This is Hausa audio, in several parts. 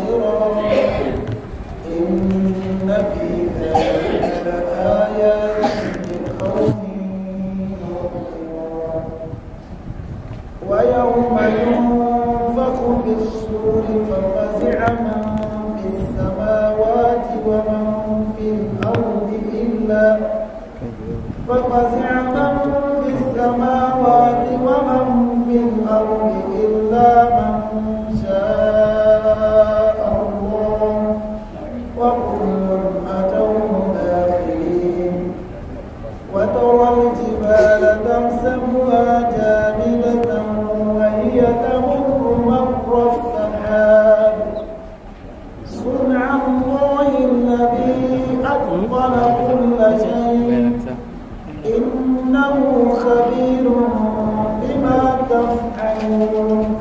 خاسرا إن في ذلك لآيات لقوم يؤمنون ويوم ينفخ في الصور ففزع من في السماوات ومن في الأرض إلا ففزع من في السماوات ومن في الأرض إلا من شاء الله وكل أتوه داخلين وترى الجبال تحسبها جامدة وهي تمر مر السحاب صنع الله الذي أتقن كل شيء إنه خبير بما تفعلون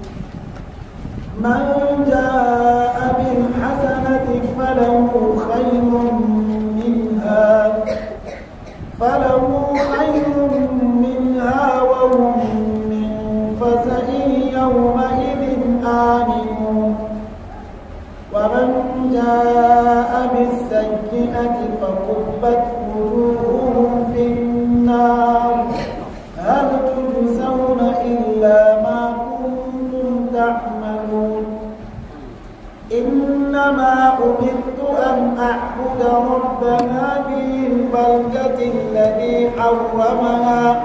من جاء بالحسنة فله خير منها فله خير منها وهم من فزع يومئذ آمنون ومن جاء بالسيئة فكبت وجوههم في النار هل تجزون إلا ما كنتم تعملون إنما أمرت أن أعبد رب هذه البلدة الذي حرمها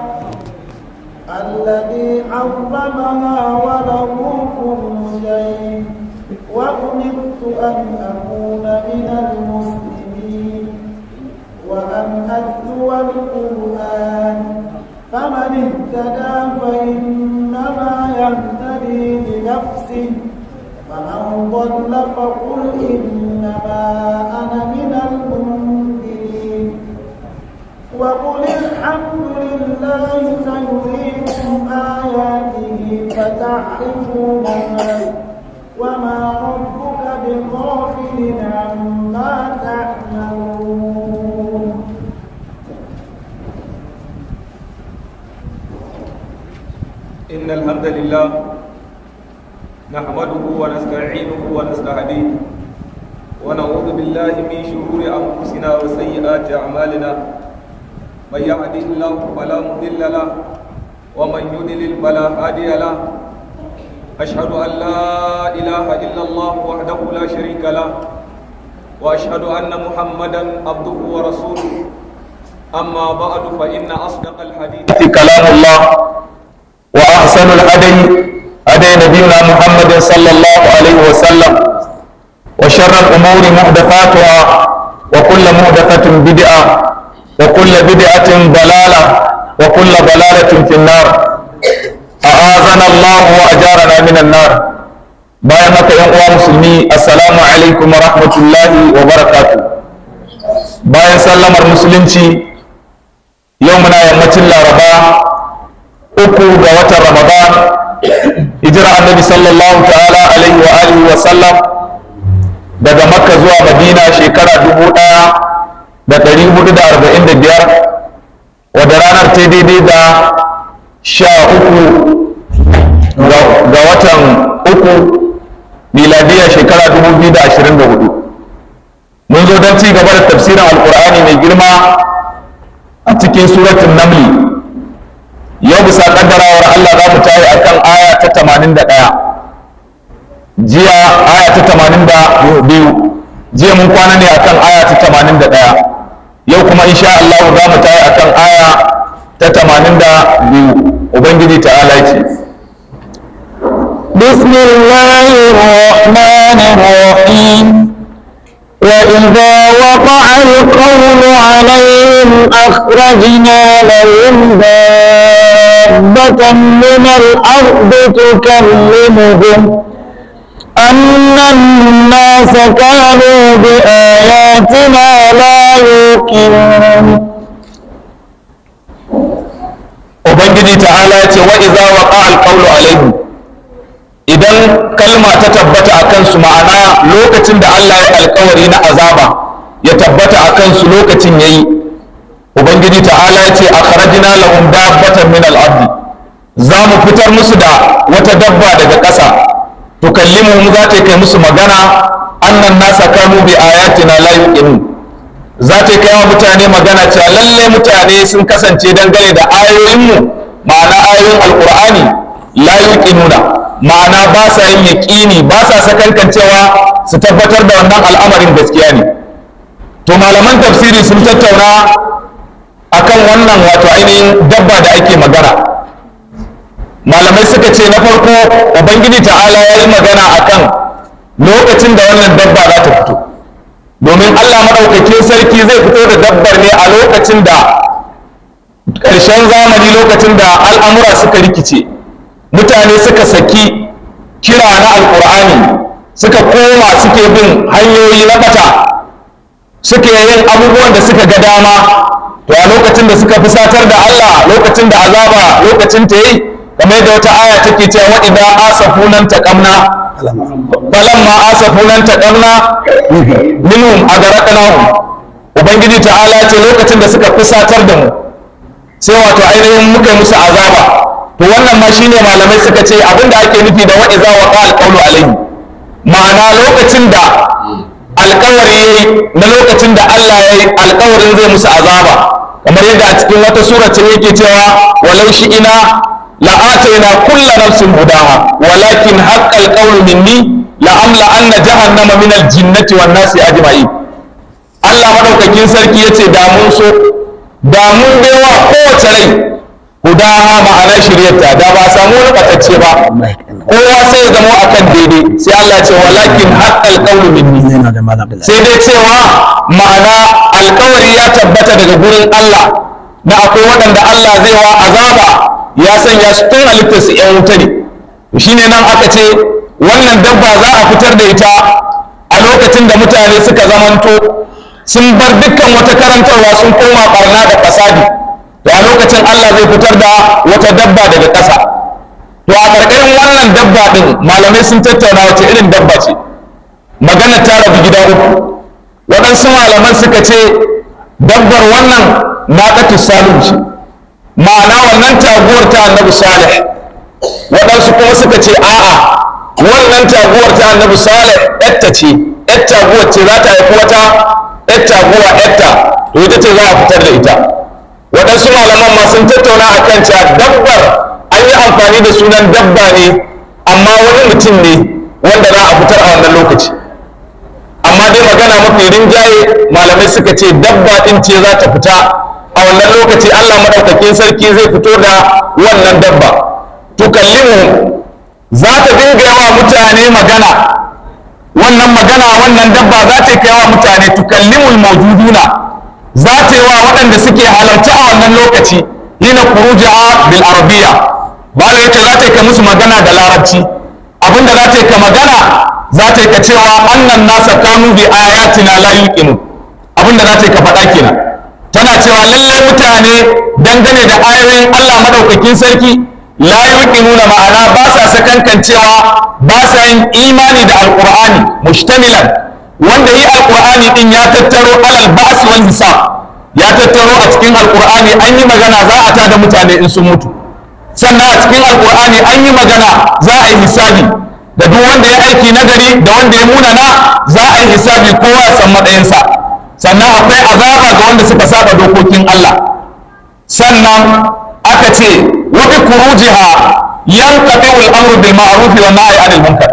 الذي حرمها وله كل شيء وأمرت أن أكون من المسلمين وأن أتلو القرآن فمن اهتدى فإنما يهتدي لنفسه فمن ضل فقل إنما أنا من المنذرين وقل الحمد لله سيريكم آياته فتعرفونها وما ربك بغافل عما تعملون إن الحمد لله نحمده ونستعينه ونستهديه ونعوذ بالله من شرور أنفسنا وسيئات أعمالنا من يهده الله فلا مضل له ومن يضلل فلا هادي له أشهد أن لا إله إلا الله وحده لا شريك له وأشهد أن محمدا عبده ورسوله أما بعد فإن أصدق الحديث كلام الله وأحسن الهدي هدي نبينا محمد صلى الله عليه وسلم وشر الأمور محدثاتها وكل محدثة بدعة وكل بدعة ضلالة وكل ضلالة في النار أعاذنا الله وأجارنا من النار bayan haka yan uwa musulmi assalamu alaikum wa rahmatullahi wa barakatuh bayan sallamar musulunci yau muna yammacin laraba uku ga watan ramadan hijira annabi sallallahu ta'ala alaihi wa alihi wa sallam daga makka zuwa madina shekara dubu ɗaya da ɗari hudu da arba'in da biyar wadda ranar ta daidai da sha uku ga watan uku miladiya shekara dubu biyu da ashirin da hudu mun zo don ci gaba da tafsirin alkur'ani mai girma a cikin suratun namli yau bisa kaddarawar Allah za mu tayi akan aya ta 81 jiya aya ta 82 jiya mun kwana ne akan aya ta 81 yau kuma insha Allah za mu tayi akan aya ta 82 ubangiji ta'ala ce بسم الله الرحمن الرحيم وإذا وقع القول عليهم أخرجنا لهم دابة من الأرض تكلمهم أن الناس كانوا بآياتنا لا يوقنون ubangiji ta'ala ya ce wa iza waqa alqawlu alaihim idan kalma ta tabbata a kansu ma'ana lokacin da Allah ya alkawari na azaba ya tabbata a kansu lokacin yayi ubangiji ta'ala ya ce akhrajna lahum dabbatan min al-ard za mu fitar musu da wata dabba daga ƙasa tukallimuhum za ta kai musu magana annan nasa kanu bi ayatina la yuqinun za ta kai wa mutane magana cewa lalle mutane sun kasance dangane da ayoyinmu ma'ana ayoyin alqur'ani la yuqinuna ma'ana ba sa yin yaqini ba sa sakankancewa su tabbatar da wannan al'amarin gaskiya ne to malaman tafsiri sun tattauna akan wannan wato ainihin dabba da ake magana malamai suka ce na farko ubangiji ta'ala ya yi magana akan lokacin da wannan dabba za ta fito domin allah maɗaukakin sarki zai fito da dabbar ne a lokacin da ƙarshen zamani lokacin da al'amura suka rikice mutane suka saki kira na alƙur'ani suka koma suke bin hanyoyi na bata suke yin abubuwan da suka ga dama to a lokacin da suka fusatar da allah lokacin da azaba lokacin ta yi kamar da wata aya take cewa wa idza asafunan taqamna falamma asafunan taqamna minhum agaraqnahum ubangiji ta'ala ce lokacin da suka fusatar da mu sai wato ainihin muka yi musu azaba to wannan ma shine malamai suka ce abinda ake nufi da wa idza waqa alqawlu alayhi ma'ana lokacin da alkawari yayi na lokacin da Allah yayi alkawarin zai musu azaba kamar yadda a cikin wata sura ce yake cewa walau shi ina لآتينا كل نفس هداها ولكن حق القول مني لأملأن جهنم من الجنة والناس أجمعين Allah madaukakin sarki ya ce da mun so da mun baiwa kowace rai hudaha ma'ana shiryarta da ba samu wani batacce ba kowa sai ya zama akan daidai sai Allah ce walakin haqqal qawlu minni sai dai cewa ma'ana alkawari ya tabbata daga gurin Allah na akwai waɗanda Allah zai wa azaba ya sanya su tun halittar su ‘yan wuta ne shi ne nan aka ce wannan dabba za a fitar da ita a lokacin da mutane suka zamanto sun bar dukkan wata karantarwa sun koma barna da fasadi to a lokacin Allah zai fitar da wata dabba daga ƙasa to a ƙarƙarin wannan dabba ɗin malamai sun tattauna wace irin dabba ce magana ta rabu gida uku waɗansu malaman suka ce dabbar wannan naƙatu salim ce ma'ana wannan taguwar ta annabi salih waɗansu kuma suka ce a'a wannan taguwar ta annabi salih yatta ce yar taguwar ce za ta haifi wata yar taguwa yatta to ita ce za a fitar da ita waɗansu malaman ma sun tattauna a kan cewa dabbar an yi amfani da sunan dabba ne amma wani mutum ne wanda za a fitar a wannan lokaci amma dai magana mafi rinjaye malamai suka ce dabba ɗin ce za ta fita a wannan lokaci Allah maɗaukakin sarki zai fito da wannan dabba tukallimu za ta dinga yawa mutane magana wannan magana wannan dabba za ta kai wa mutane tukallimul mawjuduna za ta yi wa waɗanda suke halarci a wannan lokaci hina kuruja bil arabiya ba da yace za ta kai musu magana da larabci abinda za ta ka magana za ta ka cewa annan nasa kanu bi ayatina la yuqinu abinda za ta ka faɗa kenan tana cewa lallai mutane dangane da ayoyin Allah madaukakin sarki la yuqinuna ma'ana ba sa sakankancewa ba sa yin imani da alqur'ani mushtamilan wanda yi alqur'ani din ya tattaro alal ba's wal hisab ya tattaro a cikin alqur'ani an yi magana za a tada mutane in sun mutu sannan a cikin alqur'ani an yi magana za a yi hisabi da duk wanda ya aiki nagari da wanda ya munana za a yi hisabi kowa ya san matsayinsa sannan akwai azaba ga wanda suka saba dokokin Allah sannan aka ce wa bi kurujiha yanqati al-amru bil ma'ruf wa nahy 'anil munkar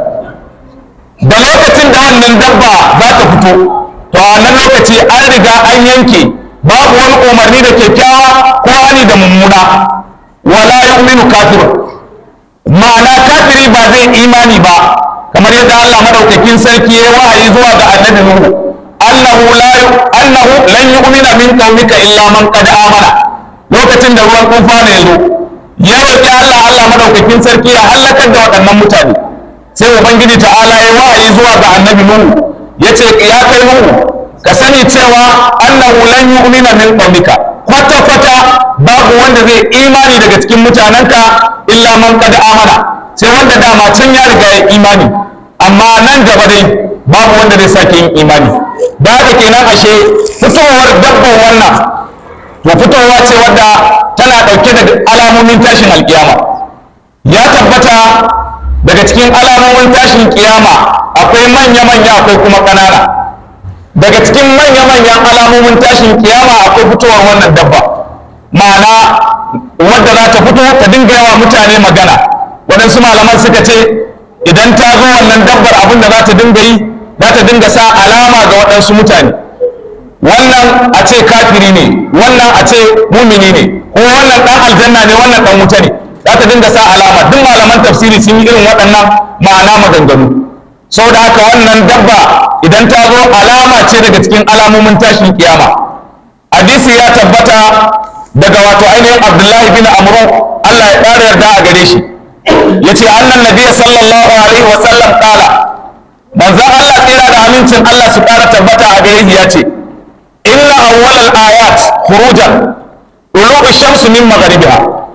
da lokacin da wannan dabba za ta fito to a wannan lokaci an riga an yanke babu wani umarni da kyakkyawa ko hani da mummuna wala yu'minu kafirun ma'ana kafiri ba zai imani ba kamar yadda Allah madaukakin sarki ya wahayi zuwa ga annabi Nuhu annahu la annahu lan yu'mina min qaumika illa man qad amana lokacin da ruwan kufa ne yazo ya roki Allah Allah madaukakin sarki ya halakar da waɗannan mutane sai ubangiji ta'ala ya wahayi zuwa ga annabi Nuhu yace ya kai Nuhu ka sani cewa annahu lan yu'mina min qaumika kwata kwata babu wanda zai imani daga cikin mutanenka illa man qad amana sai wanda dama can ya riga ya imani amma nan gaba dai babu wanda zai sake yin imani da haka kenan ashe fitowar dabban wannan to fitowa ce wadda tana ɗauke da alamomin tashin alkiyama ya tabbata daga cikin alamomin tashin kiyama akwai manya-manya akwai kuma ƙanana daga cikin manya-manyan alamomin tashin kiyama akwai fitowar wannan dabba ma'ana wadda za ta fito ta dinga yawa mutane magana waɗansu malaman suka ce idan ta zo wannan dabbar abin da za ta dinga yi za ta dinga sa alama ga waɗansu mutane wannan a ce kafiri ne wannan a ce mumini ne ko wannan ɗan aljanna ne wannan ɗan wuta ne za ta dinga sa alama duk malaman tafsiri sun yi irin waɗannan ma'ana maganganu sau da haka wannan dabba idan ta zo alama ce daga cikin alamomin tashin kiyama hadisi ya tabbata daga wato ainihin abdullahi bin amru allah ya ƙara yarda a gare shi ya ce annan nabiya sallallahu alaihi wa sallam kala manzan allah tsira da amincin allah su ƙara tabbata a gare shi ya ce inna awwalal ayat khurujan ulu shamsu min magharibiha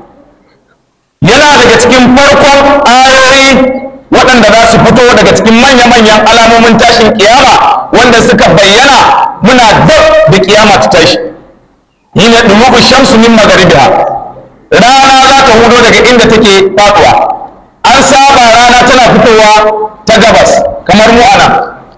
yana daga cikin farkon ayoyi waɗanda za su fito daga cikin manya-manyan alamomin tashin kiyama wanda suka bayyana muna dab da kiyama ta tashi yi ne ɗumuɓin shamsu min magaribiha rana za ta hudo daga inda take faɗuwa an saba rana tana fitowa ta gabas kamar mu ana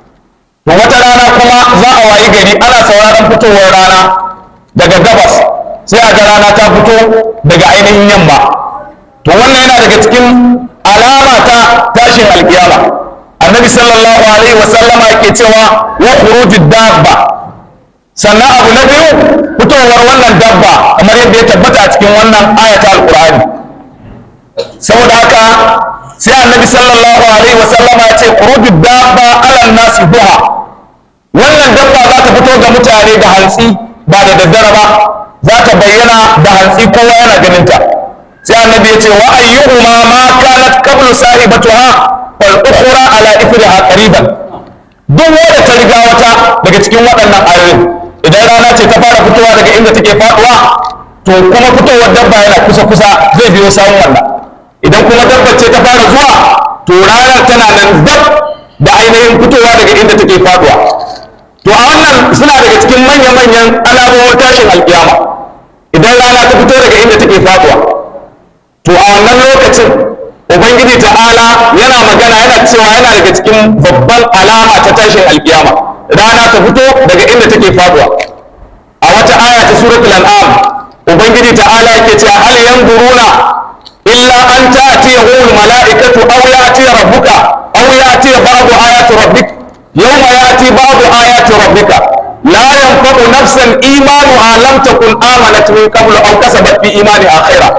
to wata rana kuma za a wayi gari ana sauraron fitowar rana daga gabas sai a ga rana ta fito daga ainihin yamma to wannan yana daga cikin alama ta tashin alkiyama annabi sallallahu alaihi wasallama yake cewa wa khurujud dabba sannan abu na biyu fitowar wannan dabba kamar yadda ya tabbata a cikin wannan ayata alqur'ani saboda haka sai annabi sallallahu alaihi wasallama ya ce khurujud dabba ala nasi duha wannan dabba za ta fito ga mutane da hantsi ba da daddare ba za ta bayyana da hantsi kowa yana ganin ta sai annabi ya ce wa ayyuhuma ma kanat qablu sahibatuha wal ukhra ala ithriha qariban duk wanda ta riga wata daga cikin waɗannan ayoyin idan rana ce ta fara fitowa daga inda take faduwa to kuma fitowar dabba yana kusa kusa zai biyo sawun wannan idan kuma dabba ce ta fara zuwa to ranar tana nan dab da ainihin fitowa daga inda take faduwa to a wannan suna daga cikin manya-manyan alamomin tashin alkiyama idan rana ta fito daga inda take faduwa to a wannan lokacin ubangiji ta'ala yana magana yana cewa yana daga cikin babban alama ta tashin alkiyama rana ta fito daga inda take faduwa a wata aya ta suratul an'am ubangiji ta'ala yake cewa hal yanzuruna illa an ta'tiyahu al-mala'ikatu aw ya'ti rabbuka aw ya'ti ba'du ayati rabbik yawma ya'ti ba'du ayati rabbika la yanfa'u nafsan imanuha lam takun amanat min qablu aw kasabat fi imaniha khairan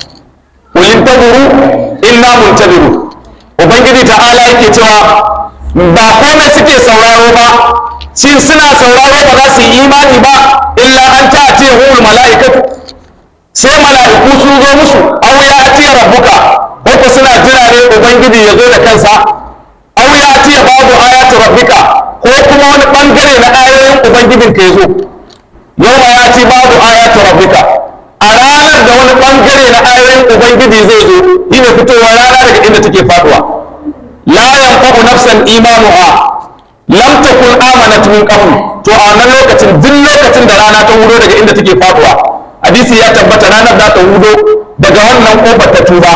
qul intabiru inna muntabiru ubangiji ta'ala yake cewa ba komai suke sauraro ba shin suna sauraro ba za su yi imani ba illa an ta ce hul mala'ikatu sai mala'iku sun zo musu aw ya ati rabbuka ko suna jira ne ubangiji ya zo da kansa aw ya ati babu ayatu rabbika ko kuma wani bangare na ayoyin ubangijin ka yazo yawma ya ati babu ayatu rabbika a ranar da wani bangare na ayoyin ubangiji zai zo yi ne fitowa rana daga inda take faduwa la yanfa'u nafsan imanuha lam takun amanat min qabl to a wannan lokacin duk lokacin da rana ta hudo daga inda take faduwa hadisi ya tabbata ranar za ta hudo daga wannan kofar ta tuba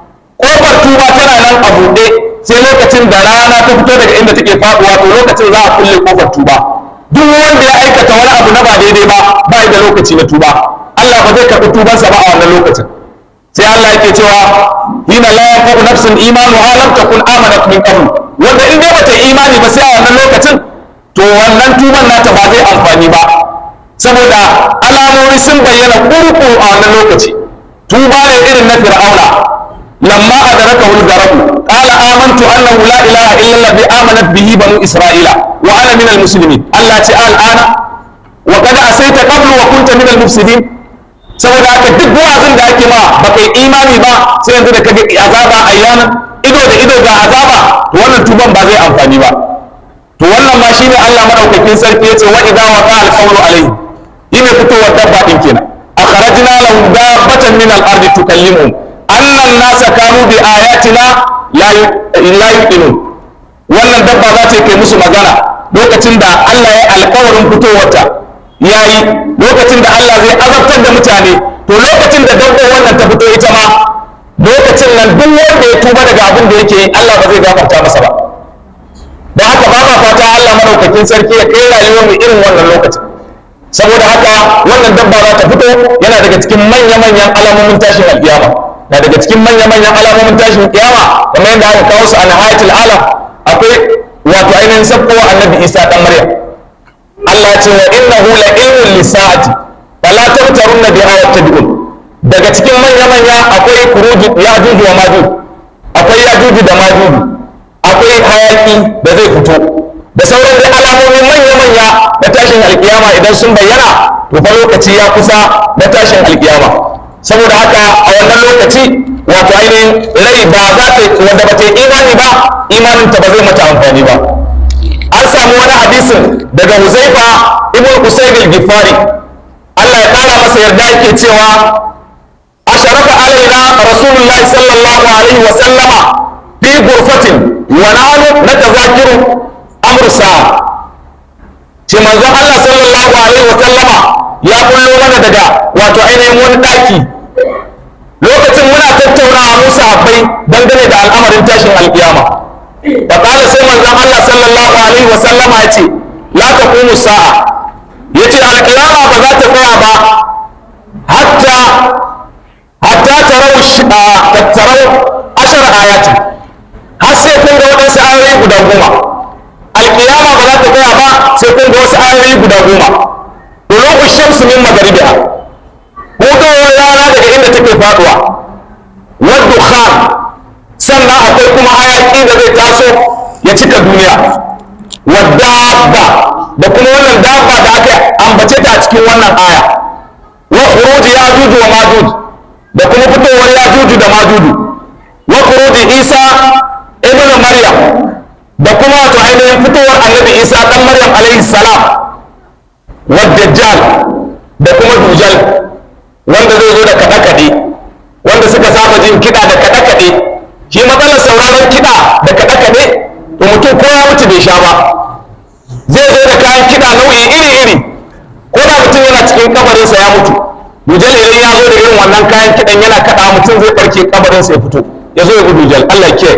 kofar tuba tana nan a buɗe sai lokacin da rana ta fito daga inda take faduwa to lokacin za a kulle kofar tuba duk wanda ya aikata wani abu na ba daidai ba ba da lokaci na tuba Allah ba zai karɓi tubansa ba a wannan lokacin sai Allah yake cewa hina la yanfa'u nafsin imanuha lam takun amanat min qabl wanda in dai bata imani ba sai a wannan lokacin to wannan tuban nata ba zai amfani ba saboda alamomi sun bayyana kurku a wannan lokaci tuba ne irin na fir'auna lamma adraka wal garabu qala amantu annahu la ilaha illa alladhi amanat bihi banu isra'ila wa ana minal muslimin Allah ce al'ana wa qad asaita qablu wa kunta minal mufsidin saboda haka duk wa'azin da ake ma ba kai imani ba sai yanzu da kaga azaba ayyana ido da ido ga azaba to wannan tuban ba zai amfani ba to wannan ma shine Allah madaukakin sarki yace wa idza waqa al-qawlu alayhi yine fitowar dabba din kenan akhrajna lahum dabbatan min al-ardi tukallimuhum anna an-nasa kanu bi ayatina la la yuqinun wannan dabba za ta kai musu magana lokacin da Allah ya alƙawarin fitowarta ya yi lokacin da Allah zai azabtar da mutane to lokacin da dabbar wannan ta fito ita ma lokacin nan duk wanda ya tuba daga abin da yake Allah ba zai gafarta masa ba da haka ba ma fata Allah madaukakin sarki ya kai rayuwar mu irin wannan lokacin saboda haka wannan dabba za ta fito yana daga cikin manya-manyan alamomin tashin alkiyama na daga cikin manya-manyan alamomin tashin kiyama kamar yadda aka kawo su a nahayatul alam akwai wato ainihin sabkowa annabi isa dan maryam Allah ce wa innahu la ilmun lisa'ati fala tamtarunna bi ayatin daga cikin manya-manya akwai kuruji yajuj wa majuj akwai yajuj da majuj akwai hayaki da zai fito da sauran dai alamomin manya-manya na tashin alkiyama idan sun bayyana to fa lokaci ya kusa na tashin alkiyama saboda haka a wannan lokaci wato ainihin rai ba za ta wanda ba ta yi imani ba imanin ta ba zai mata amfani ba an samu wani hadisin daga Huzaifa ibn Usayd al-Ghifari Allah ya kara masa yarda yake cewa asharafa alaina rasulullahi sallallahu alaihi wa sallama fi ghurfatin wa nahnu natazakiru amr sa'a ce manzon Allah sallallahu alaihi wa sallama ya kullo mana daga wato ainihin wani daki lokacin muna tattaunawa mu sahabbai dangane da al'amarin tashin alkiyama da kala sai manzon Allah sallallahu alaihi wa sallama ya ce la taqumu sa'a yace alkiyama ba za ta tsaya ba hatta hatta tarau tarau ashar ayatin har sai kun ga waɗansu ayoyi guda goma alkiyama ba za ta tsaya ba sai kun ga wasu ayoyi guda goma dulu shamsu min magaribiha hudowar rana daga inda take faduwa wadda khan sannan akwai kuma hayaki da zai taso ya cika duniya wadda da kuma wannan dabba da aka ambace ta a cikin wannan aya wa khuruji yajuju wa majuj da kuma fitowar yajuju da majuju wa khuruji isa ibnu maryam da kuma wato ainihin fitowar annabi isa dan maryam alaihi salam wa dajjal da kuma dujal wanda zai zo da kaɗe-kaɗe wanda suka saba jin kiɗa da kaɗe-kaɗe shi matsalar sauraron kiɗa da kaɗe-kaɗe to mutum ko ya mutu bai sha ba zai zo da kayan kiɗa nau'i iri-iri ko da mutum yana cikin kabarinsa ya mutu dujal idan ya zo da irin wannan kayan kiɗan yana kaɗa mutum zai ɓarke kabarinsa ya fito ya zo ya gudu dujal Allah ke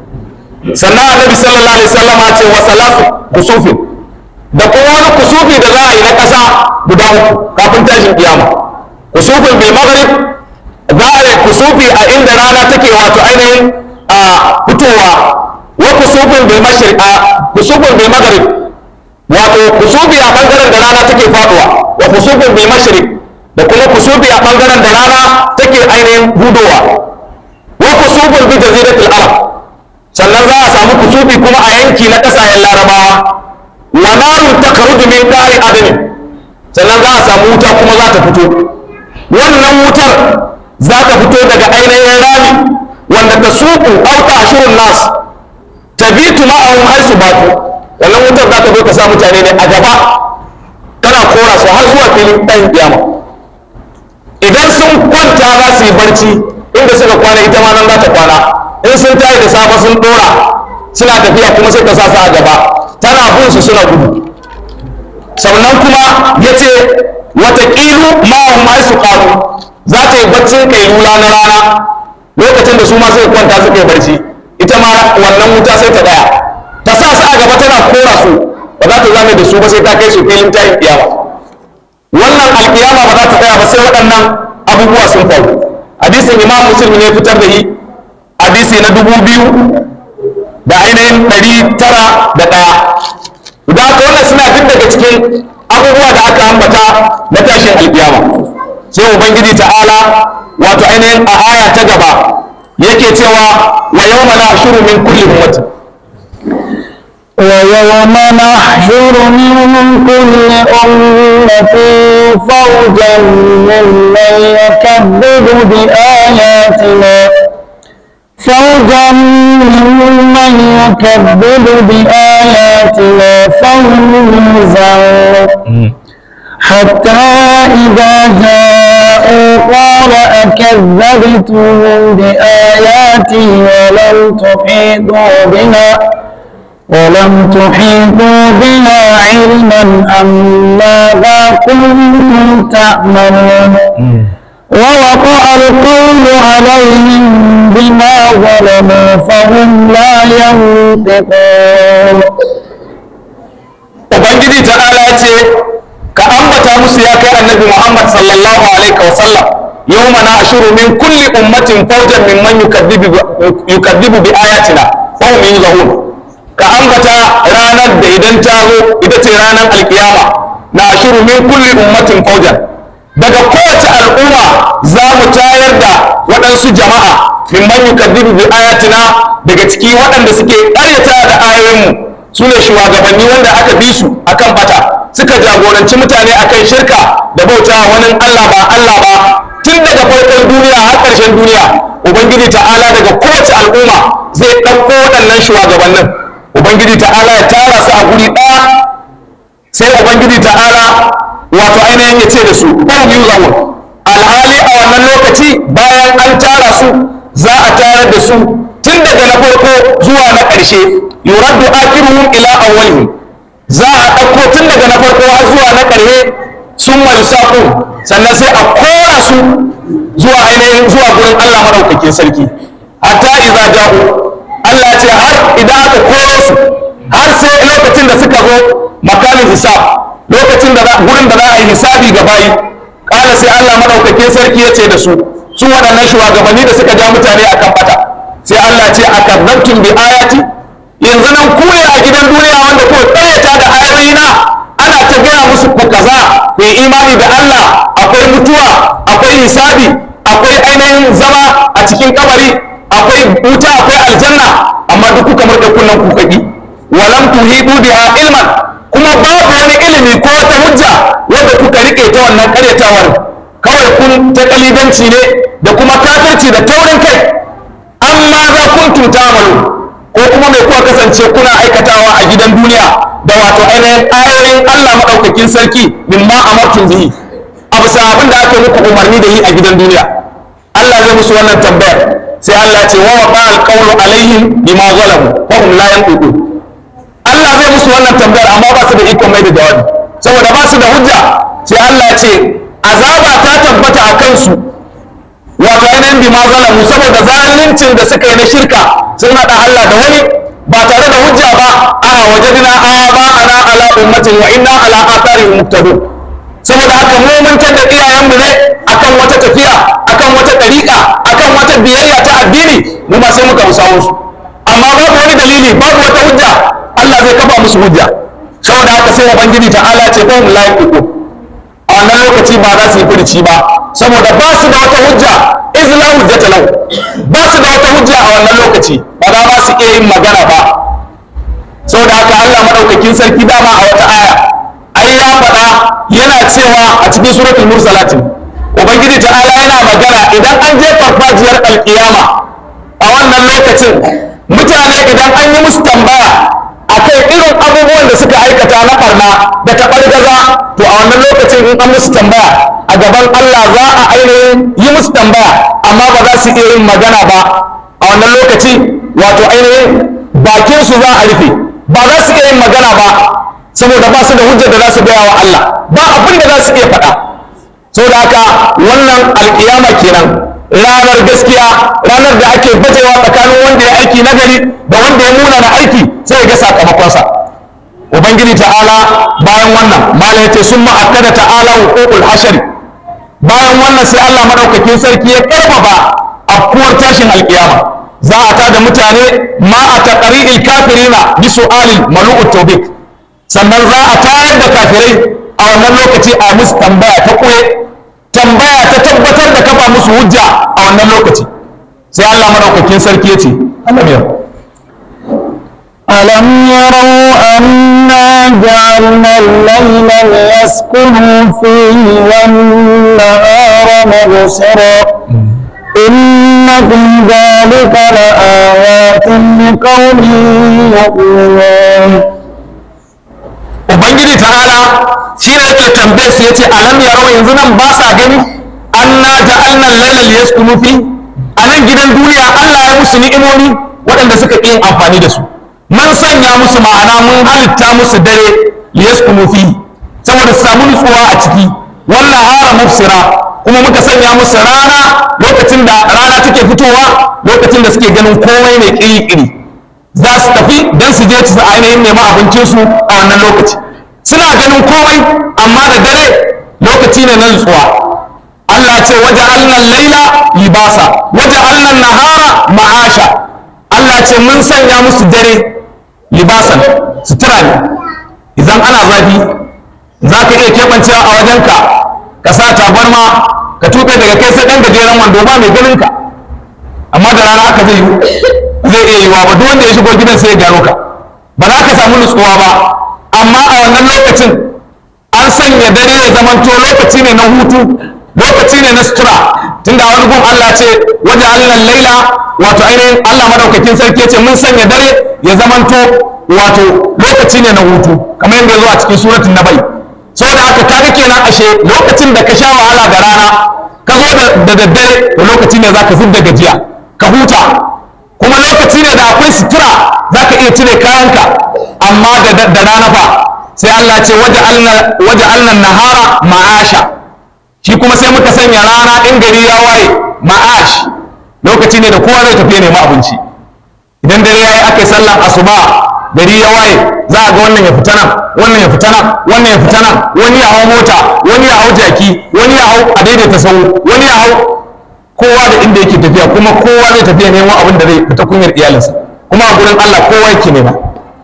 sannan annabi sallallahu alaihi wasallam ya ce wa salatu kusufin da kuma wani kusufi da za a yi na ƙasa guda uku kafin tashin kiyama kusufin bil maghrib za a yi kusufi a inda rana take wato ainihin a fitowa wa kusufin bil mashriq a kusufin bil maghrib wato kusufi a bangaren da rana take faduwa wa kusufin bil mashriq da kuma kusufi a bangaren da rana take ainihin hudowa wa kusufin bi jaziratul arab sannan za a samu kusufi kuma a yanki na ƙasashen larabawa wa narun takhruju min dari adnin sannan za a samu wuta kuma za ta fito wannan wutar za ta fito daga ainihin rami wanda ta suku auta ashirun nas tabitu ma'ahum haisu batu wannan wutar za ta zo ta sa mutane ne a gaba tana kora su har zuwa filin ɗan kiyama idan sun kwanta za su yi barci inda suka kwana ita ma nan za ta kwana in sun tayi da safe sun dora suna tafiya kuma sai ta sa su a gaba tana bin su suna gudu sannan kuma ya ce wataƙilu ma'ahum haisu ƙaru za ta yi baccin kailula na rana lokacin da su ma suka kwanta suka yi barci ita ma wannan wuta sai ta daya ta sa su a gaba tana kora su ba za ta zame da su ba sai ta kai su filin tayin kiyama wannan alkiyama ba za ta tsaya ba sai waɗannan abubuwa sun faru hadisin imam muslim ne fitar da yi hadisi na dubu biyu da ainihin ɗari tara da ɗaya da haka wannan suna duk daga cikin abubuwa da aka ambata na tashin alkiyama sai ubangiji ta'ala wato ainihin a aya ta gaba yake cewa wa yawma nahshuru min kulli ummatin ويوم نحشر من كل أمة فوجا ممن يكذب بآياتنا فوجا ممن يكذب بآياتنا فهم يوزعون حتى إذا جاءوا قال أكذبتم بآياتي ولم تحيطوا بها ولم تحيطوا بها علما أم ماذا كنتم تعملون ووقع القول عليهم بما ظلموا فهم لا ينطقون ubangiji ta'ala ya ce ka ambata musu ya kai annabi muhammad sallallahu alaihi wa sallam yawma na ashuru min kulli ummatin fawjan mimman yukaddibu yukaddibu bi ayatina fa hum yuzahun ka ambata ranar da idan ta zo ita ce ranar alkiyama na ashuru min kulli ummatin fawjan daga kowace al'umma za mu tayar da waɗansu jama'a mimman yukaddibu bi ayatina daga ciki waɗanda suke ƙaryata da ayoyinmu su ne shugabanni wanda aka bi su akan bata suka jagoranci mutane akan shirka da bauta wani Allah ba Allah ba tun daga farkon duniya har ƙarshen duniya ubangiji ta'ala daga kowace al'umma zai ɗauko waɗannan shugabannin ubangiji ta'ala ya tara su a guri ɗaya sai ubangiji ta'ala wato ainihin ya ce da su ɗan yi zawon alhali a wannan lokaci bayan an tara su za a tarar da su tun daga na farko zuwa na ƙarshe yuraddu akiruhum ila awwalihim za a ɗauko tun daga na farko har zuwa na ƙarshe sun malusaku sannan sai a kora su zuwa ainihin zuwa gurin Allah maɗaukakin sarki hatta idza ja'u Allah ya ce har idan aka koro su har sai lokacin da suka zo makamin hisab lokacin da gurin da za a yi hisabi ga bayi ƙara sai Allah maɗaukakin sarki ya ce da su su waɗannan shugabanni da suka ja mutane akan bata sai Allah ce a kazzabtum bi ayati yanzu nan ku ne a gidan duniya wanda ku tsayata da ayoyina ana ta gaya musu ku kaza ku yi imani da Allah akwai mutuwa akwai hisabi akwai ainihin zama a cikin kabari akwai wuta akwai aljanna amma duk kuka murɗe kunnan ku kaki walam tuhidu biha ilman kuma babu wani ilimi ko wata hujja wanda kuka rike ta wannan karyatawar kawai kun ta kalidanci ne da kuma kafirci da taurin kai amma za kuntum ta'malu ko kuma mai kuwa kasance kuna aikatawa a gidan duniya da wato ainihin ayoyin Allah madaukakin sarki mimma amartum bihi a bisa abin da aka muku umarni da yi a gidan duniya Allah zai musu wannan tambayar sai Allah ce wa waqa alqawlu alaihim bima zalamu wa hum la yanqudun Allah zai musu wannan tambayar amma ba su da ikon mai da jawabi saboda ba su da hujja sai Allah ce azaba ta tabbata a kansu wato ainihin bi ma zalamu saboda zaluncin da suka yi na shirka sun haɗa Allah da wani ba tare da hujja ba a wajadina aba ana ala ummatin wa inna ala atharihim muqtadun saboda haka mu mun tada iyayenmu ne akan wata tafiya akan wata ɗariƙa akan wata biyayya ta addini mu ma sai muka musawo su amma babu wani dalili babu wata hujja Allah zai kafa musu hujja saboda haka sai ubangiji ta'ala ce ko mu layi uku a wannan lokaci ba za su yi furici ba saboda ba su da wata hujja izla hujjata lahu ba su da wata hujja a wannan lokaci ba za ba su iya yin magana ba saboda haka Allah madaukakin sarki dama a wata aya ai ya faɗa yana cewa a cikin suratul mursalatin ubangiji ta'ala yana magana idan an je farfajiyar alkiyama a wannan lokacin mutane idan an yi musu tambaya akan irin abubuwan da suka aikata na barna da taɓargaza to a wannan lokacin in an musu tambaya a gaban Allah za a ainihin yi musu tambaya amma ba za su iya yin magana ba a wannan lokaci wato ainihin bakin su za a rufe ba za su iya yin magana ba saboda ba su da hujjar da za su gaya wa Allah ba abin da za su iya faɗa saboda haka wannan alkiyama kenan ranar gaskiya ranar da ake bajewa tsakanin wanda ya aiki nagari da wanda ya muna na aiki sai ya ga sakamakonsa ubangiji ta'ala bayan wannan malam yace sun ma'akkada ta'ala huququl hashari bayan wannan sai Allah madaukakin sarki ya karfafa afkuwar tashin alkiyama za a tada mutane ma a taqri'il kafirina bi su'alil malu'ut tawbik sannan za a tayar da kafirai a wannan lokaci a musu tambaya ta koye tambaya ta tabbatar da kafa musu hujja a wannan lokaci sai Allah madaukakin sarki ya ce Allah ya ألم يروا أنا جعلنا الليل ليسكنوا فيه والنهار مبصرا إن في ذلك لآيات لقوم يؤمنون ubangiji ta'ala shi ne yake tambaye su yace alam yarau yanzu nan ba sa gani anna ja'alna al-laila liyaskunu fi a nan gidan duniya Allah ya musu ni'imomi waɗanda suka ƙi yin amfani da su mun sanya musu ma'ana mun halitta musu dare liyaskunu fi saboda su samu nutsuwa a ciki wannan hara mufsira kuma muka sanya musu rana lokacin da rana take fitowa lokacin da suke ganin komai mai kiri-kiri za su tafi don su je su ainihin nema abincinsu a wannan lokaci suna ganin komai amma da dare lokaci ne na nutsuwa Allah ce waje alnan laila libasa waje alnan nahara ma'asha Allah ce mun sanya musu dare libasan sutura ne idan ana zafi za ka iya keɓancewa a wajenka ka sa tabarma ka tuɓe daga kai sai ɗan gajeren wando ba mai ganin ka amma da rana haka zai yi zai iya yiwa ba duk wanda ya shigo gidan sai ya gano ka ba za ka samu nutsuwa ba amma a wannan lokacin an sanya dare ya zamanto lokaci ne na hutu lokaci ne na sutura tunda wani gun Allah ce waje Allah laila wato ainihin Allah madaukakin sarki ce mun sanya dare ya zamanto wato lokaci ne na hutu kamar yadda ya zo a cikin suratul nabai saboda haka kaga kenan ashe lokacin da ka sha wahala da rana ka zo da daddare to lokaci ne zaka zub da gajiya ka huta kuma lokaci ne da akwai sutura zaka iya cire kayanka amma da rana fa sai Allah ce waje alnan nahara ma'asha shi kuma sai muka sanya rana in gari ya waye ma'ash lokaci ne da kowa zai tafi nema abinci idan dare yayi aka yi sallan asuba gari ya waye za a ga wannan ya fita nan wannan ya fita nan wannan ya fita nan wani ya hau mota wani ya hau jaki wani ya hau a daidaita sau wani ya hau kowa da inda yake tafiya kuma kowa zai tafiya neman abin da zai fita kunyar iyalinsa kuma a gurin Allah kowa yake nema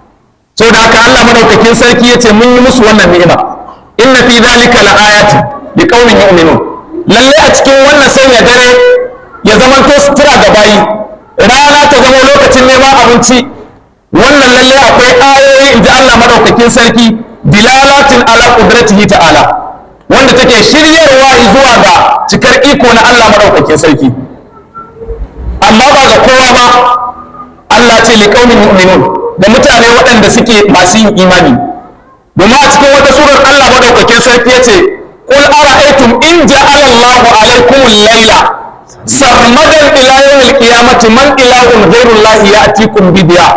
saboda haka Allah madaukakin sarki yace mun yi musu wannan ni'ima inna fi dhalika laayatin liqaumin yu'minun lalle a cikin wannan sanya dare ya zamanto sutura ga bayi rana ta zama lokacin neman abinci wannan lalle akwai ayoyi inji Allah madaukakin sarki dilalatin ala qudratihi ta'ala wanda take shiryarwa zuwa ga cikar iko na Allah madaukakin sarki amma ba ga kowa ba Allah ce liqaumin yu'minun da mutane waɗanda suke masu yin imani domin a cikin wata surar Allah madaukakin sarki yace qul ara'aytum in ja'ala Allahu alaykum al-layla sarmadan ila yawm al-qiyamati man ilahun ghayru Allah ya'tikum bi diya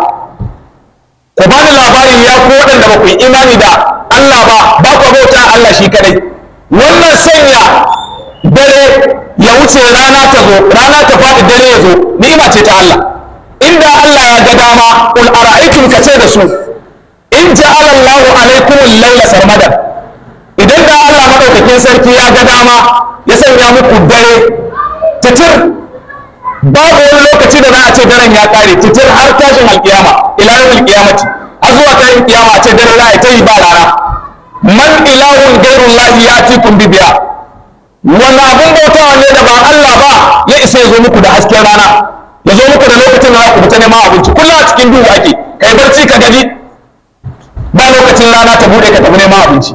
ku bani labari ya ku waɗanda ba ku yi imani da Allah ba ba ku bauta Allah shi kadai wannan sanya dare ya wuce rana ta zo rana ta faɗi dare ya zo ni'ima ce ta Allah inda Allah ya ga dama qul ara'aytum ka ce da su in ja'ala Allahu alaykum al-layla sarmadan idan da Allah madaukakin sarki ya ga dama ya sanya muku dare titir babu wani lokaci da za a ce daren ya kare titir har tashin alkiyama ila yawmil qiyamati har zuwa tashin kiyama a ce dare za a ta yi ba rana man ilahun gairullahi ya'tikum bi biya wani abun bautawa ne da ba Allah ba ya isa ya zo muku da hasken rana ya zo muku da lokacin da za ku fita neman abinci kullum a cikin duhu ake kai barci ka gaji ba lokacin rana ta bude ka tafi neman abinci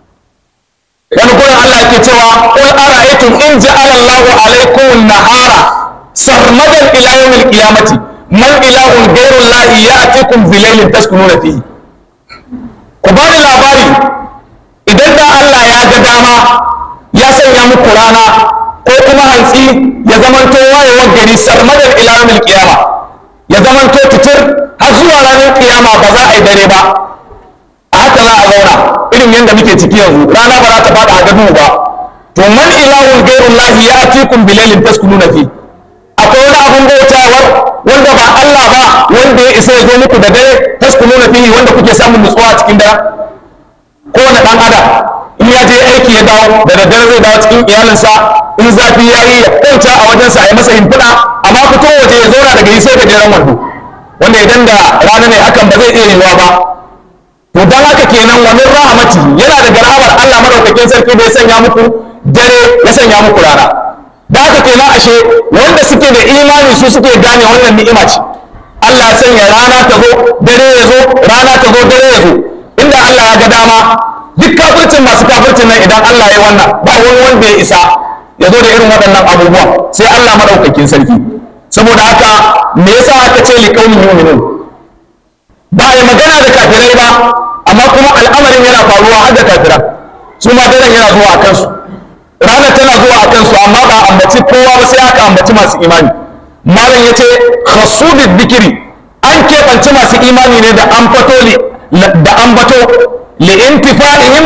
wani gurin Allah ke cewa qul ara'aytum in ja'ala Allahu alaykum an-nahara sarmadan ila yawmil qiyamati man ilahun ghayru Allah ya'tikum bi laylin taskununa fihi ku ba ni labari idan da Allah ya ga dama ya sanya muku rana ko kuma hantsi ya zamanto wayewar gari sarmadan ila yawmil qiyama ya zamanto titir har zuwa ranar kiyama ba za a yi dare ba a haka za a zauna irin yadda muke ciki yanzu rana ba za ta fada a gado ba to man ilahun gairun lahi ya atikum bilalin taskununa fi akwai wani abun bautawar wanda ba Allah ba wanda ya isa ya zo muku da dare taskununa fi wanda kuke samun nutsuwa cikin dare kowane dan adam in ya je aiki ya dawo da daddare zai dawo cikin iyalinsa in zafi ya yi ya kwanta a wajensa a yi masa himfiɗa amma fito waje ya zauna daga yi sai gajeren wando wanda idan da rana ne hakan ba zai iya yiwuwa ba to dan haka kenan wa min rahmati yana daga rahmar Allah madaukakin sarki da ya sanya muku dare ya sanya muku rana da haka kenan ashe wanda suke da imani su suke gane wannan ni'ima ce Allah ya sanya rana ta zo dare ya zo rana ta zo dare ya zo inda Allah ya ga dama duk kafircin masu kafircin nan idan Allah ya wannan ba wani wanda ya isa ya zo da irin waɗannan abubuwa sai Allah madaukakin sarki saboda haka me yasa aka ce liqaumin yu'minun ba a yi magana da kafirai ba amma kuma al'amarin yana faruwa har da kafira su ma daren yana zuwa a kansu ranar tana zuwa a kansu amma ba ambaci kowa ba sai aka ambaci masu imani malam ya ce khasudid bikiri an keɓanci masu imani ne da an fato da an bato li intifa'ihim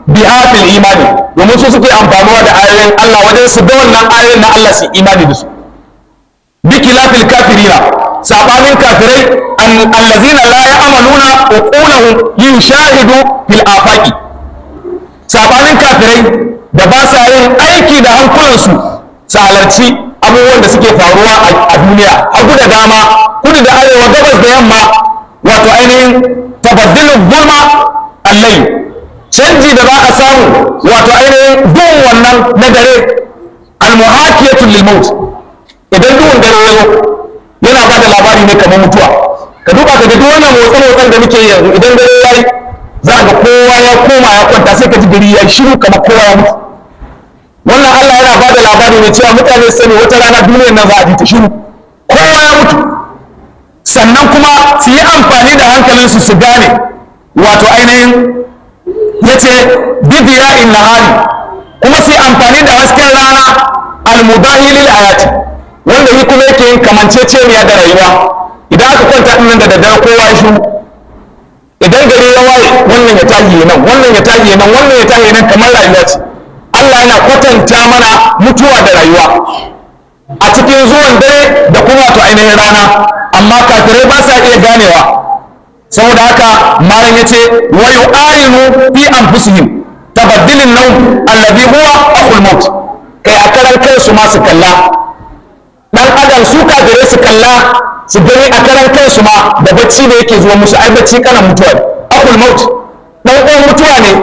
biha fil imani domin su suke amfanuwa da ayoyin Allah wajen su ga wannan ayoyin na Allah su imani da su bi kilafil kafirina sabanin kafirai allazina la ya'maluna uqulahum yushahidu fil afaqi sabanin kafirai da ba sa yin aiki da hankulansu su halarci abubuwan da suke faruwa a duniya hagu da dama kudu da arewa gabas da yamma wato ainihin tabaddilin gulma allai canji da za a samu wato ainihin duhun wannan na dare almuhakiyatul lil maut idan duhun dare ya zo yana ba da labari ne kamar mutuwa ka duba ka ga duk wannan motsa motsan da muke yanzu idan dare yayi za ga kowa ya koma ya kwanta sai ka ji gari ya shiru kamar kowa ya mutu wannan Allah yana ba da labari ne cewa mutane sani wata rana duniyar nan za a ji ta shiru kowa ya mutu sannan kuma su yi amfani da hankalinsu su gane wato ainihin ya ce bibiya in nahari kuma su yi amfani da hasken rana almudahi lil ayati wanda yi kuma yake yin kamanceceniya da rayuwa idan aka kwanta din nan da daddare kowa ya shiru idan gari ya waye wannan ya tashi nan wannan ya tashi nan wannan ya tashi nan kamar rayuwa ce Allah yana kwatanta mana mutuwa da rayuwa a cikin zuwan dare da kuma wato ainihin rana amma kafirai ba sa iya ganewa saboda haka malam yace wa yu'ayinu fi anfusihim tabaddilin nawm alladhi huwa akhul maut kai a karan kansu ma su kalla dan adam su kafirai su kalla su gani a karan kansu ma da bacci da yake zuwa musu ai bacci kana mutuwa akhul maut dan uwan mutuwa ne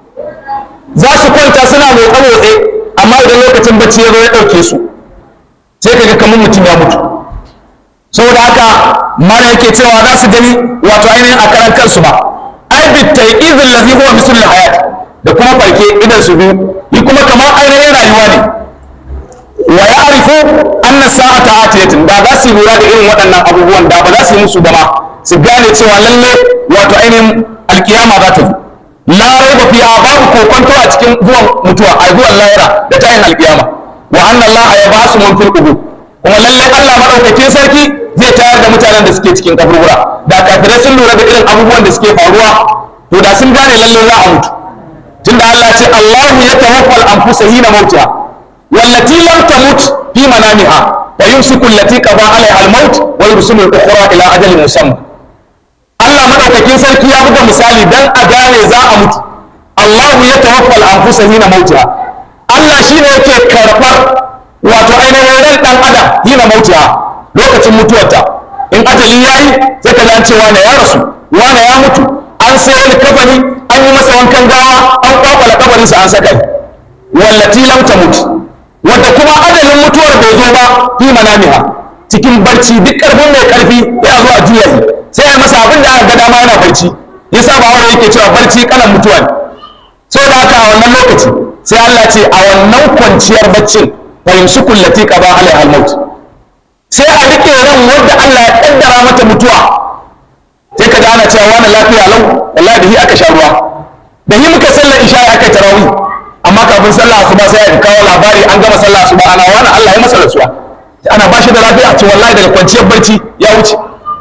za su kwanta suna motsa motsi amma idan lokacin bacci ya zo ya ɗauke su sai kaga kamar mutum ya mutu saboda haka mara yake cewa za su gani wato ainihin a karan kansu ba ai bi taiqizil ladhi huwa mislul hayat da kuma farke idan su biyu yi kuma kamar ainihin rayuwa ne wa ya'rifu anna sa'ata atiyatun da za su yi lura da irin waɗannan abubuwan da ba za su yi musu ba ma su gane cewa lalle wato ainihin alkiyama za ta zo la raiba fiha babu kokonto a cikin zuwan mutuwa a zuwan lahira da tayin alkiyama wa anna allaha yabasu man fil qubur kuma lalle Allah madaukakin sarki zai tayar da mutanen da suke cikin kaburbura da kafirai sun lura da irin abubuwan da suke faruwa to da sun gane lalle za a mutu tunda Allah ce Allahu ya tawaffa al-anfusa hina mautiha wallati lam tamut fi manamiha wa yumsiku allati qada alaiha al-maut wa yursilu al-ukhra ila ajalin musamma Allah madaukakin sarki ya buga misali dan a gane za a mutu Allahu ya tawaffa al-anfusa hina mautiha Allah shine yake karɓar wato ainihin ran dan adam hina mautiha lokacin mutuwarta in ajali yayi sai ka an ce wane ya rasu wane ya mutu an sai wani kafani an yi masa wankan gawa an kwakwala kabarinsa an saka wallati lam tamut wanda kuma ajalin mutuwar bai zo ba fi manamiha cikin barci duk karfin mai karfi ya zo a juya sai ya masa abin da aka ga dama yana barci yasa ba wanda yake cewa barci kalan mutuwa ne saboda haka a wannan lokaci sai Allah ce a wannan kwanciyar baccin wa yumsiku allati qada alaiha al-maut sai a rike ran wanda Allah ya kaddara mata mutuwa sai ka ana cewa wani lafiya lau wallahi da hi aka sha ruwa da hi muka sallar isha aka yi tarawih amma kafin sallah asuba sai aka kawo labari an gama sallah asuba ana wani Allah ya masa rasuwa ana ba shi da lafiya ce wallahi daga kwanciyar barci ya wuce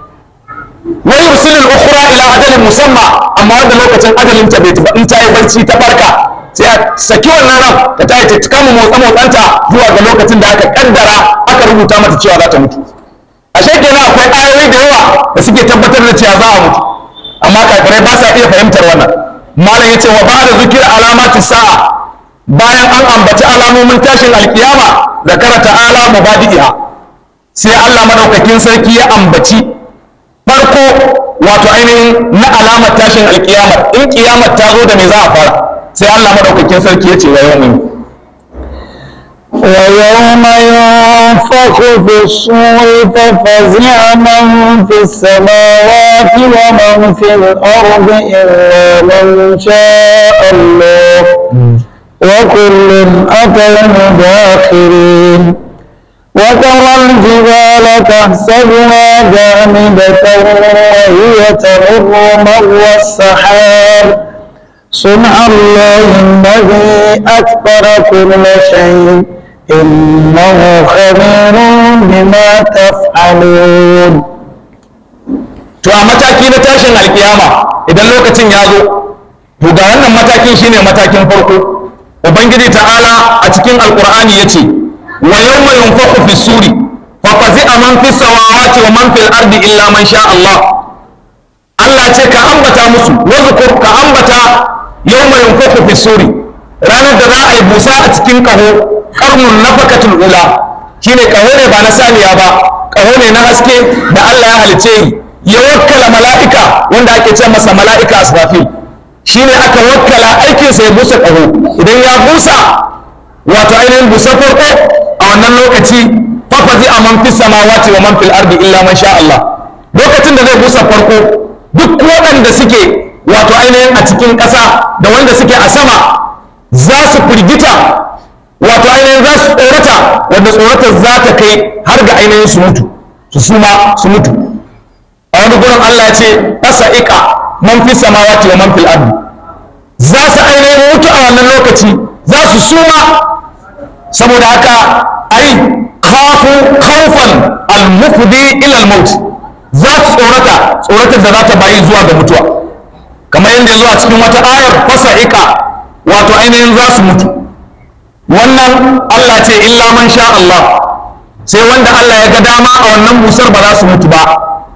wa yursilul ukhra ila ajalin musamma amma wanda lokacin ajalin ta bai tafi in ta yi barci ta farka sai a saki wannan ran ta tayi ta kama motsa motsanta zuwa ga lokacin da aka kaddara aka rubuta mata cewa za ta mutu ashe kenan akwai ayoyi da yawa da suke tabbatar da cewa za a mutu amma kafirai ba sa iya fahimtar wannan malam yace wa ba'da zikir alamati sa'a bayan an ambaci alamomin tashin alkiyama zakara ta'ala mubadi'iha sai Allah madaukakin sarki ya ambaci farko wato ainihin na alamar tashin alkiyama in kiyamar ta zo da me za a fara sai Allah madaukakin sarki ya ce wa yawmin ويوم ينفخ في الصور ففزع من في السماوات ومن في الأرض إلا من شاء الله وكل أتوه داخرين وترى الجبال تحسبها جامدة وهي تمر مر السحاب صنع الله الذي أكبر كل شيء إنه خبير بما تفعلون to a mataki na tashin alkiyama idan lokacin ya zo to ga wannan matakin shine matakin farko ubangiji ta'ala a cikin alqur'ani yace wa yawma yunfakhu fi suri fa fazi'a man fi samawati wa man fil ardi illa man sha Allah Allah ce ka ambata musu wazkur ka ambata yawma yunfakhu fi suri ranar da za a yi busa a cikin kaho karnun nafakatul ula shine kaho ne ba na saniya ba kaho ne na haske da Allah ya halice ya wakkala mala'ika wanda ake ce masa mala'ika asrafil shine aka wakkala aikinsa ya busa kaho idan ya busa wato ainihin busa farko a wannan lokaci fafazi a man fi samawati wa man fil ardi illa man sha Allah lokacin da zai busa farko duk waɗanda suke wato ainihin a cikin ƙasa da wanda suke a sama za su firgita wato ainihin za su tsorata wanda tsoratar za ta kai har ga ainihin su mutu su suma su mutu a wani gurin Allah ya ce fasa iƙa man fi samawati wa man fil ardi za su ainihin mutu a wannan lokaci za su suma saboda haka ai khafu khawfan al-mufdi ila al-maut za su tsorata tsoratar da za ta bayi zuwa ga mutuwa kamar yadda zuwa cikin wata ayar fasa'iqa wato ainihin za su mutu wannan Allah ce illa man sha Allah sai wanda Allah ya ga dama a wannan busar ba za su mutu ba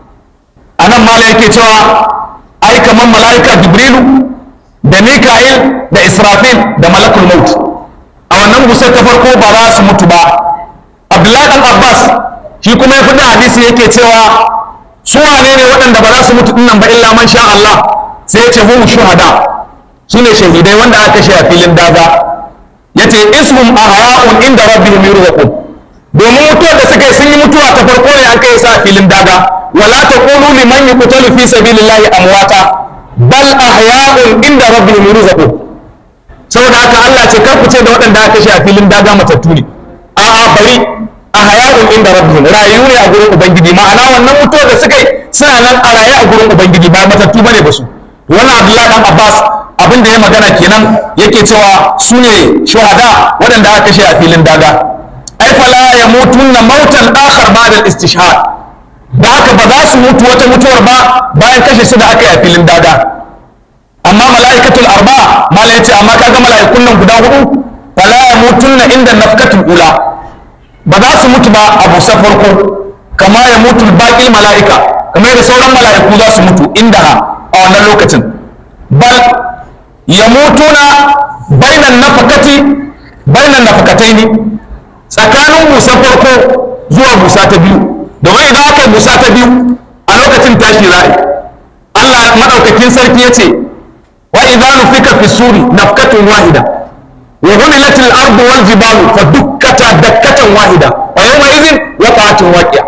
a nan mala yake cewa ai kamar mala'ika jibrilu da mika'il da israfil da malakul maut a wannan busar ta farko ba za su mutu ba abdullahi dan abbas shi kuma ya fi da hadisi yake cewa su wane ne waɗanda ba za su mutu dinnan ba illa man sha Allah sai ya ce hum shuhada su ne shahidai wanda aka kashe a filin daga ya ce ismum ahya'un inda rabbihim yurzaqun domin mutuwar da suka yi sun yi mutuwa ta farko ne an kai sa a filin daga wala taqulu liman yuqtalu fi sabilillahi amwata bal ahya'un inda rabbihim yurzaqun saboda haka Allah ce kar ku ce da waɗanda aka kashe a filin daga matattu ne a'a bari a hayatun inda rabbihim rayu ne a gurin ubangiji ma'ana wannan mutuwar da suka yi suna nan a raye a gurin ubangiji ba matattu bane ba su wannan abdullahi dan abbas abin da ya magana kenan yake cewa su ne shuhada waɗanda aka kashe a filin daga ai fala ya mutunna mautan akhar ba'da istishhad da haka ba za su mutu wata mutuwar ba bayan kashe su da aka yi a filin daga amma mala'ikatul arba mala yace amma kaga mala'ikun nan guda hudu fala ya mutunna inda nafkatul ula ba za su mutu ba a busar farko kama ya mutu baƙin mala'ika kamar yadda sauran mala'iku za su mutu inda a wannan lokacin bal ya mutu na bainan nafakati bainan nafakatai ne tsakanin busar farko zuwa busa ta biyu domin idan aka yi busa ta biyu a lokacin tashi za'i Allah maɗaukakin sarki ya ce wa idan nufika fi suri nafkatun wahida وهملت الأرض والجبال فدكتا دكة واحدة ويومئذ وقعت واقعة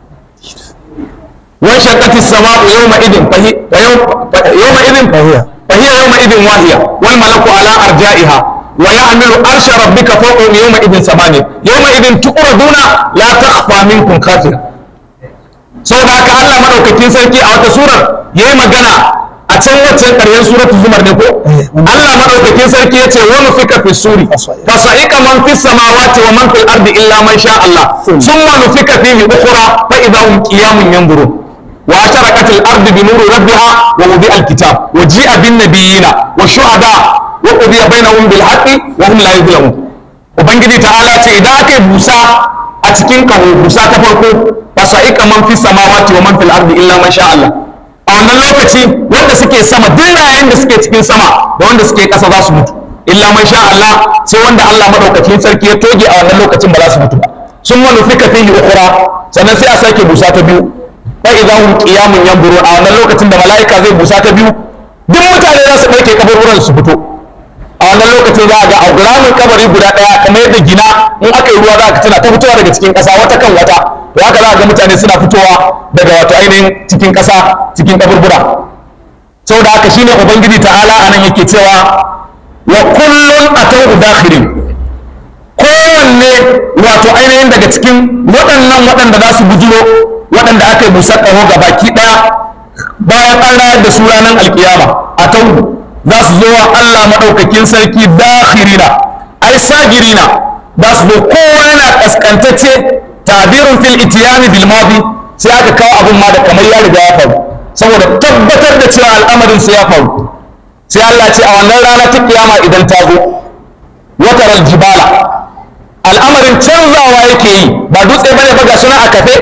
وانشقت السماء يومئذ فهي يومئذ فهي فهي يومئذ واهية والملك على أرجائها ويعمل أرش ربك فوقهم يومئذ ثمانية يومئذ تؤردون لا تخفى منكم خافية saboda haka Allah madaukakin sarki a wata surar yayi magana a can waccan ƙarshen suratul zumar ne ko Allah madaukakin sarki yace wa nufika fi suri fa sa'iqa man fis samawati wa man fil ardi illa man sha Allah thumma nufika fihi ukhra fa idha hum qiyamun yanzurun wa asharaqat al ardu bi nuri rabbiha wa wudi'a al kitab wa ji'a bin nabiyina wa shuhada wa qudiya bainahum bil haqqi wa hum la yuzlamun ubangiji ta'ala ce idan aka yi busa a cikin kaho busa ta farko fa sa'iqa man fis samawati wa man fil ardi illa man sha Allah a wannan lokaci wanda suke sama duk rayan da suke cikin sama da wanda suke ƙasa za su mutu illa man sha Allah sai wanda Allah madaukakin sarki ya toge a wannan lokacin ba za su mutu ba sun manufika fihi ukhra sannan sai a sake busa ta biyu fa idza hum qiyamun yanzurun a wannan lokacin da mala'ika zai busa ta biyu duk mutane za su ɗauke kaburburan su fito a wannan lokacin za a ga auguramin kabari guda ɗaya kamar yadda gina in aka yi ruwa za ka tana ta fitowa daga cikin ƙasa wata kan wata to haka za a ga mutane suna fitowa daga wato ainihin cikin ƙasa cikin kaburbura saboda haka shine ubangiji ta'ala anan yake cewa wa kullun atawhu dakhirin kowanne wato ainihin daga cikin waɗannan waɗanda za su bujiro waɗanda aka yi busar ƙaho ga baki ɗaya bayan an rayar da su ranar alkiyama a tauhu za su zo wa Allah maɗaukakin sarki dakhirina ai sagirina za su zo kowa yana ƙasƙantacce tabirun fil itiyani bil madi sai aka kawo abin ma da kamar ya riga ya faru saboda tabbatar da cewa al'amarin sai ya faru sai Allah ce a wannan rana ta kiyama idan ta zo wataral jibala al'amarin canzawa yake yi ba dutse bane ba ga suna a kafe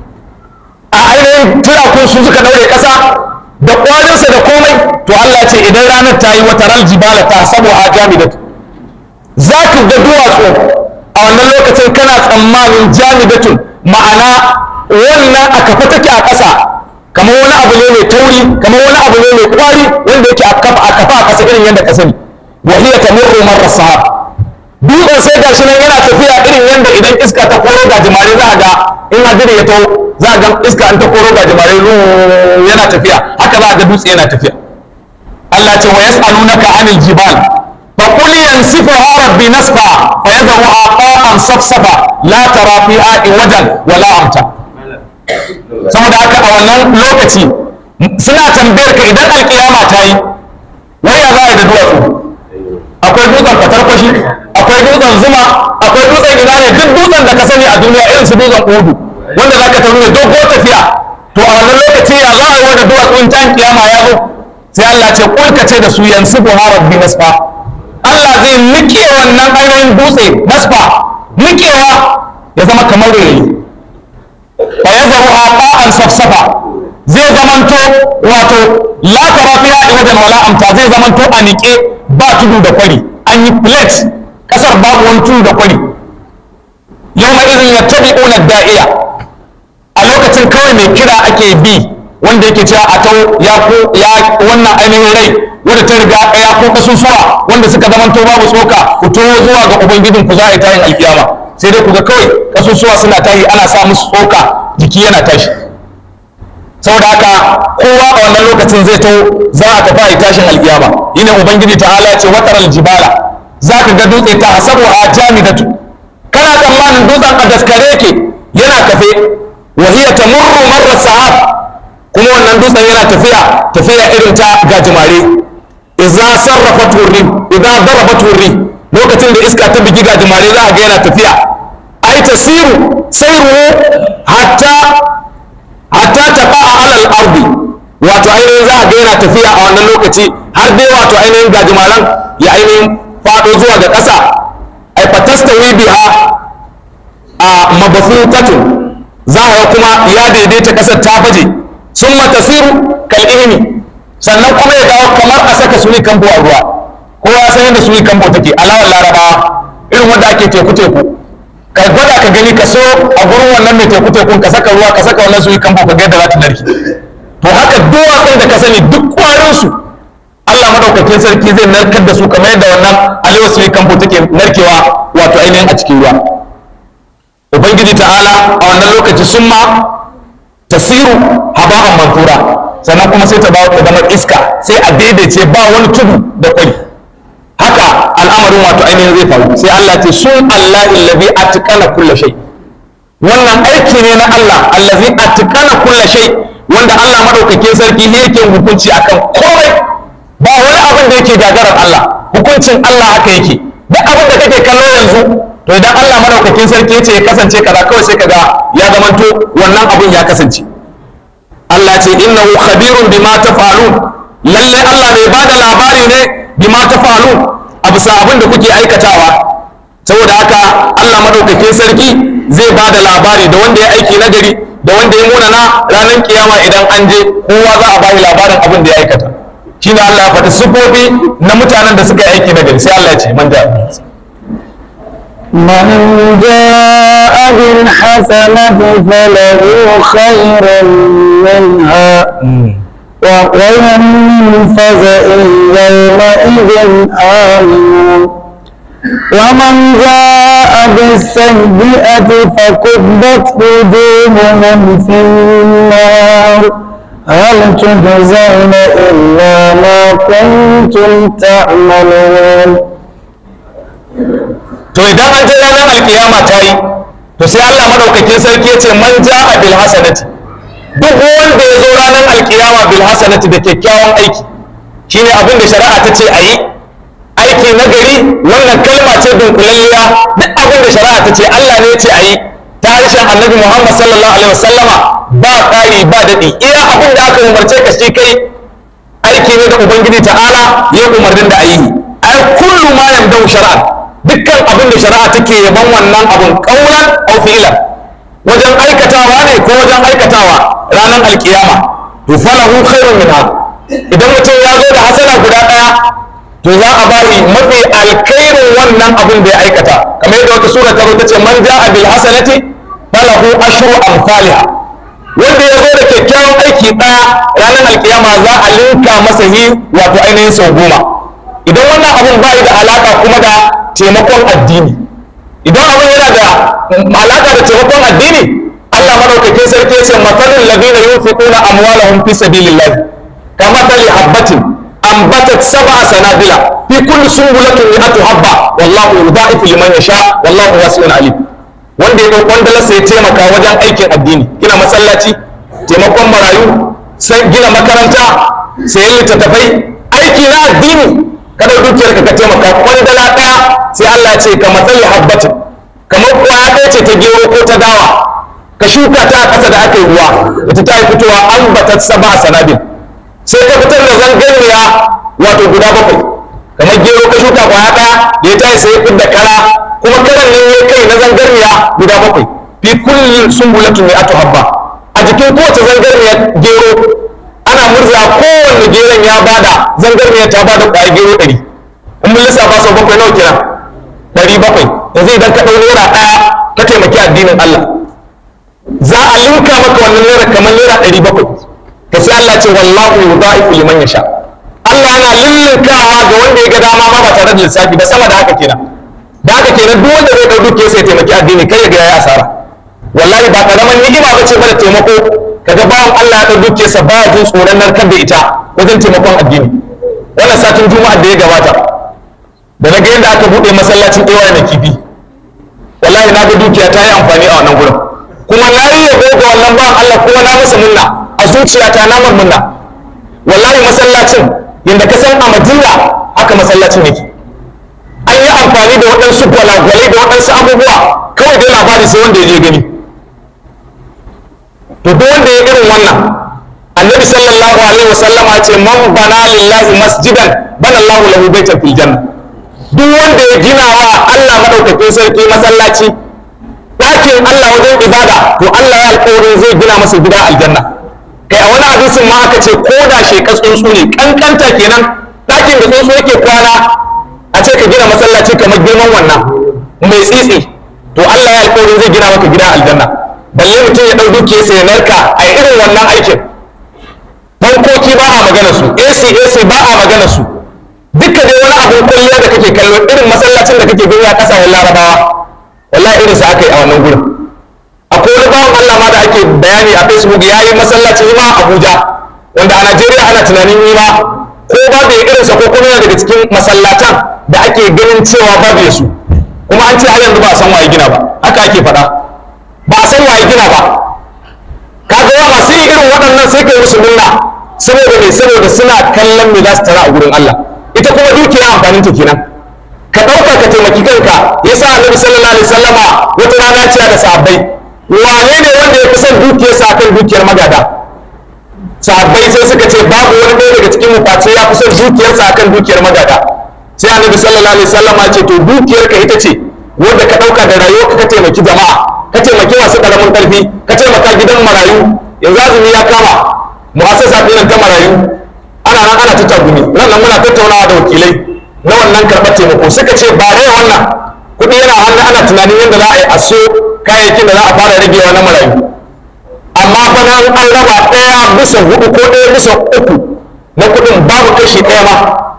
a ainihin turakun su suka daure ƙasa da ƙwarinsa da komai to Allah ce idan ranar ta yi wataral jibala ta sabu a jamidatu za ka ga duwatsu a wannan lokacin kana tsammanin jamidatun ma'ana wannan a kafa take a ƙasa kamar wani abu ne mai tauri kamar wani abu ne mai kwari wanda yake a kafa a kafa a ƙasa irin yadda ka sani wa hiya tamurru marra sahab dutsen sai gashi nan yana tafiya irin yadda idan iska ta koro ga jimare za a ga in hadiri ya taho za a ga iska an ta koro ga jimare yana tafiya haka za a ga dutse yana tafiya Allah ce wa yas'alunaka anil jibal fa qul yansifuha rabbi nasfa fa yadhuha qa'an safsafa la tara fiha iwajan wala amta saboda haka a wannan lokaci suna tambayar ka idan alkiyama ta yi wai ya za a yi da duwatsu akwai dutsen fatarkwashi akwai dutsen zuma akwai dutsen ina ne duk dutsen da ka sani a duniya irin su dutsen udu wanda za ka tafi da dogo tafiya to a wannan lokaci ya za a yi wanda duwatsu in can kiyama ya zo sai Allah ce kulka ce da su yansu buharar bi nasfa Allah zai nike wannan ainihin dutse nasfa nikewa ya zama kamar rayi fa yazaru aqa'an safsafa zai zamanto wato la tara fiha iwajan wala amta zai zamanto a nike ba tudu da kwari an yi plate kasar babu wani tudu da kwari yawma idhin yattabi'una da'iya a lokacin kawai mai kira ake bi wanda yake cewa a tau ya ko ya wannan ainihin rai wanda ta riga ya ko kasusuwa wanda suka zamanto babu tsoka ku to zuwa ga ubangijin ku za a yi tayin alkiyama sai dai ku ga kawai kasusuwa suna tashi ana sa musu tsoka jiki yana tashi saboda haka kowa a wannan lokacin zai to za a tafi a yi tashin alkiyama yine ubangiji ta'ala ya ce watar aljibala za ka ga dutse ta hasabu a jamidatu kana tsammanin dutsen a daskare yake yana kafe wa hiya tamurru marra sahab kuma wannan dutsen yana tafiya tafiya irin ta gajimare idza sarrafat wurri idza darabat wurri lokacin da iska ta bigi gajimare za a ga yana tafiya ai tasiru sairu hatta hatta taqa alal ardi wato ainihin za a ga yana tafiya a wannan lokaci har dai wato ainihin gajimaran ya ainihin fado zuwa ga ƙasa ai fatastawi biha a mabathutatun za a ga kuma ya daidaita ƙasar ta baje sun matasiru kal'ihimi sannan kuma ya dawo kamar a saka suni kambo a ruwa kowa ya san yadda suni kambo take alawar larabawa irin wanda ake teku teku ka gwada ka gani ka so a gurin wannan mai teku tekun ka saka ruwa ka saka wannan suni kambo ka ga yadda za ta narke to haka duwatsun da ka sani duk kwarin su Allah madaukakin sarki zai narkar da su kamar yadda wannan alewa suni kambo take narkewa wato ainihin a cikin ruwa ubangiji ta'ala a wannan lokaci sun ma tasiru haba'an mantura sannan kuma sai ta dawo ta zama iska sai a daidaice ba wani tudu da kwari haka al'amarin wato ainihin zai faru sai Allah ce sun Allah illazi atqana kulla shay wannan aiki ne na Allah allazi atqana kulla shay wanda Allah madaukakin sarki ne yake hukunci akan komai ba wani abin da yake gagarar Allah hukuncin Allah haka yake duk abin da kake kallo yanzu to idan Allah madaukakin sarki yace ya kasance kaza kawai sai kaga ya zamanto wannan abin ya kasance Allah ce innahu khabirun bima tafalun lalle Allah mai bada labari ne bima tafalun a bisa abin da kuke aikatawa saboda haka Allah madaukakin sarki zai bada labari da wanda ya aiki nagari da wanda ya munana ranar kiyama idan an je kowa za a bayi labarin abin da ya aikata shine Allah ya faɗi sifofi na mutanen da suka yi aiki nagari sai Allah ya ce man da من جاء بالحسنة فله خير منها وهم من فزع يومئذ آمنون ومن جاء بالسيئة فكبت وجوههم في النار هل تجزون إلا ما كنتم تعملون to idan an je ranar alkiyama ta yi to sai Allah madaukakin sarki ya ce man ja'a bil hasanati duk wanda ya zo ranar alkiyama bil hasanati da kyakkyawan aiki shine abin da shari'a ta ce a yi aiki na gari wannan kalma ce dunkulalliya duk abin da shari'a ta ce Allah ne ya ce a yi ta harshen annabi Muhammad sallallahu alaihi wasallama ba ƙari ba daɗi iya abin da aka umarce ka shi kai aiki ne da ubangiji ta'ala ya umarnin da ayi ai kullu ma yamdau shar'an dukkan abin da shari'a take yaban wannan abun qaulan aw fi'lan wajen aikatawa ne ko wajen aikatawa ranar alkiyama to falahu khairun minha idan mutum ya zo da hasana guda daya to za a ba shi mafi alkhairin wannan abin da ya aikata kamar yadda wata sura ta zo ta ce man ja'a bil hasanati falahu ashru amsalha wanda ya zo da kyakkyawan aiki ɗaya ranar alkiyama za a linka masa yi wato ainihin sau goma idan wannan abun ba da alaka kuma da taimakon addini idan abin yana da alaka da taimakon addini Allah madaukakin sarki ya ce matalul ladina yunfiquna amwalahum fi sabilillah kama tali habbatin ambatat sab'a sanabila fi kulli sunbulatin mi'atu habba wallahu yudha'ifu liman yasha wallahu wasi'un alim wanda ya ɗauki wanda ya taimaka wajen aikin addini gina masallaci taimakon marayu sai gina makaranta sayan littattafai aiki na addini kada dukiyar ka taimaka kwandala ɗaya sai Allah ya ce ka matsayi habbatin kamar kwaya ɗaya ce ta gero ko ta dawa ka shuka ta a ƙasa da aka yi ruwa ita ta yi fitowa an batat saba a sanabil sai ka fitar da zangarniya wato guda bakwai kamar gero ka shuka kwaya ɗaya da ya tayi sai ya fidda kara kuma karan nan ya kai na zangarniya guda bakwai fi kulli sumbulatin mi'atu habba a jikin kowace zangarniya gero ana murza kowanne geron ya bada zangarniya ta bada kwaya gero ɗari in mun lissafa sau bakwai nawa kenan ɗari bakwai yanzu idan ka ɗau naira ɗaya ka taimaki addinin Allah za a linka maka wannan naira kamar naira ɗari bakwai to sai Allah ce wallahu yudha'ifu liman yasha Allah yana lillinkawa ga wanda ya ga dama ma ba tare da lissafi ba sama da haka kenan da haka kenan duk wanda zai ɗau dukiya sai taimaki addini kai ya ga yayi asara wallahi ba karaman ni'ima ba ce mana taimako kaga bawan Allah ya ɗau dukiyarsa ba jin tsoron narkar da ita wajen taimakon addini wannan satin juma'ar da ya gabata da na ga yadda aka buɗe masallacin ɗewa na kifi wallahi na ga dukiya ta yi amfani a wannan gurin kuma na yi yabo ga wannan bawan Allah kuma na masa munna a zuciyata na mar munna wallahi masallacin yadda ka san a Madina haka masallacin yake an yi amfani da waɗansu gwalagwalai da waɗansu abubuwa kawai dai labari sai wanda ya je gani to duk wanda ya irin wannan annabi sallallahu alaihi wasallama ce man bana lillahi masjidan bana Allahu lahu baitan fil janna duk wanda ya gina wa Allah madaukakin sarki masallaci ɗakin Allah wajen ibada to Allah ya alƙawarin zai gina masa gida aljanna kai a wani hadisin ma aka ce ko da shekas tsuntsu ne kankanta kenan ɗakin da tsuntsu yake kwana a ce ka gina masallaci kamar girman wannan mai tsitsi to Allah ya alƙawarin zai gina maka gida aljanna balle mutum ya ɗau dukiyarsa ya narka a irin wannan aikin fankoki ba a magana su AC AC ba a magana su duka dai wani abin kwalliya da kake kallo irin masallacin da kake gani a ƙasashen larabawa wallahi irin sa aka yi a wannan gurin akwai wani bawan Allah ma da ake bayani a Facebook ya yi masallaci ma a Abuja wanda a Najeriya ana tunanin yi ma ko babu ya irinsa ko kuma yana daga cikin masallatan da ake ganin cewa babu ya su kuma an ce har yanzu ba a san waye gina ba haka ake faɗa ba a san waye gina ba kaga yawa masu yin irin waɗannan sai kai musu munna saboda me saboda suna kallon me za su tara a gurin Allah ita kuma dukiya amfanin ta kenan ka ɗauka ka taimaki kanka yasa annabi sallallahu alaihi wasallama wata rana ce da sahabbai wane ne wanda ya fi son dukiyarsa akan dukiyar magada sahabbai sai suka ce babu wani ɗaya daga cikin mufaci ya fi son dukiyarsa akan dukiyar magada sai annabi sallallahu alaihi wasallama ce to dukiyarka ita ce wanda ka ɗauka da rayuwarka ka taimaki jama'a ka taimaki masu ƙaramin ƙarfi ka taimaka gidan marayu yanzu azumi ya kama mu'assasa ɗin ta marayu ana nan ana ta tagumi nan nan muna tattaunawa da wakilai na wannan karɓar taimako suka ce ba rai wannan kuɗi yana hannu ana tunanin yadda za a yi a so kayayyakin da za a fara ragewa na marayu amma fa nan an raba ɗaya bisa hudu ko ɗaya bisa uku na kuɗin babu kashi ɗaya ma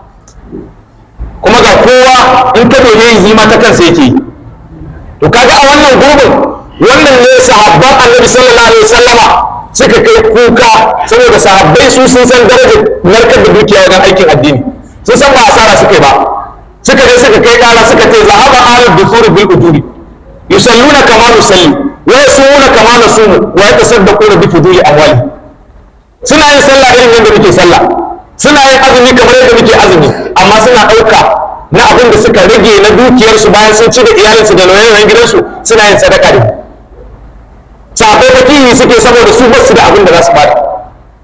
kuma ga kowa in ka dole yi ma ta kansa yake to kaga a wannan gurbin wannan ne sahabban annabi sallallahu alaihi wasallama suka kai kuka saboda sahabbai su sun san darajar narkar da dukiya wajen aikin addini sun san ba asara suka yi ba suka je suka kai kara suka ce zahaba ahlul dusuri bil ujuri yusalluna kama nusalli wa yasumuna kama nasumu wa yatasaddaquna bi fuduli amwali suna yin sallah irin yadda muke sallah suna yin azumi kamar yadda muke azumi amma suna ɗauka na abin da suka rage na dukiyarsu bayan sun ci da iyalinsu da nauyin gidansu suna yin sadaka da sahabbai fakihi suke saboda su basu da abin da za su bada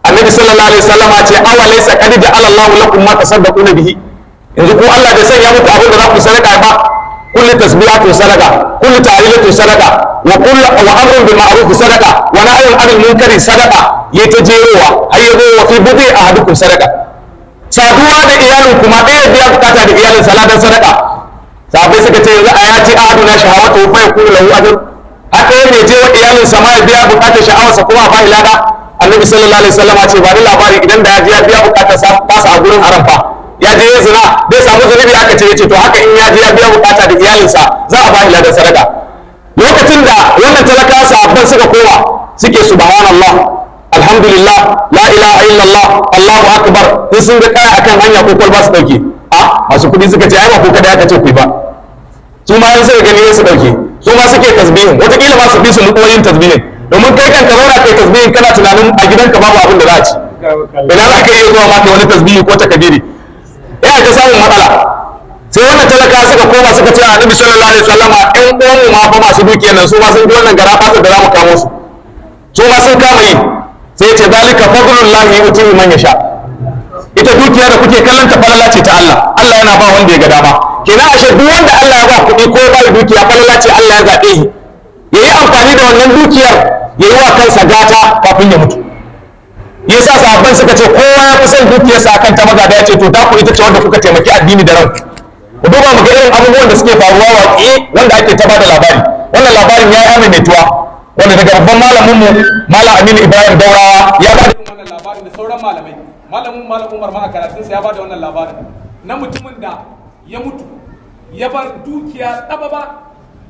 annabi sallallahu alaihi wasallama ce awa laysa qad ja'ala Allahu lakum ma tasaddaquna bihi yanzu ko Allah bai sanya muku abin da za ku sadaka ba kullu tasbihatu sadaqa kullu ta'lilatu sadaqa wa kullu wa amrun bil ma'ruf sadaqa wa nahyun 'anil munkari sadaqa yayi ta jerowa har yazo wa fi budi ahadukum sadaqa saduwa da iyalin kuma ɗaya biya bukata da iyalin saladan sadaka sahabbai suka ce yanzu a ya ce ahaduna shahawatu fa yakunu lahu ajr haka ne je wa iyalin sa ma ya biya bukatar sha'awarsa kuma ba lada annabi sallallahu alaihi wasallam ce ba ni labari idan da ya je ya biya bukatar sa tasa a gurin haram fa ya je ya zina bai samu zunubi aka ce yace to haka in ya je ya biya bukata da iyalinsa za a ba shi ladan sadaka lokacin da wannan talakawa sahabban suka koma suke subhanallah alhamdulillah la ilaha illallah allahu akbar in sun ga kaya akan hanya ko kwalba su dauke a masu kudi suka ce ai ba ko kada aka ce ku ba su ma yan suka gani su dauke su ma suke tasbihin wataƙila ma su fi su mutuwoyin tasbihin domin kai kan ka zauna kai tasbihin kana tunanin a gidanka babu abin da za a ci ina za ka iya zuwa ma kai wani tasbihi ko takabiri yana ta samun matsala sai wannan talaka suka koma suka ce a nabi sallallahu alaihi wasallama ƴan uwanmu ma fa masu dukiyar nan su ma sun ji wannan gara fasa da za mu kamo su su ma sun kama yi sai ya ce zalika fadlullahi yu'tihi man yasha ita dukiya da kuke kallon ta falala ce ta Allah Allah yana ba wanda ya ga dama kenan ashe duk wanda Allah ya ba kuɗi ko ba dukiya falala ce Allah ya zaɓe shi yayi amfani da wannan dukiyar yayi wa kansa gata kafin ya mutu yasa sahabban suka ce kowa ya fi son dukiyarsa akan ta magada ya ce to ta ku ita ce wanda kuka taimaki addini da ranku ku duba mu ga irin abubuwan da suke faruwa waƙe wanda ake ta bada labari wannan labarin ya yi maimaituwa wanda daga babban malamin mu malam Aminu Ibrahim Daurawa ya bada wannan labarin da sauran malamai malamin malam Umar ma a karatunsa ya bada wannan labarin na mutumin da ya mutu ya bar dukiya tsababa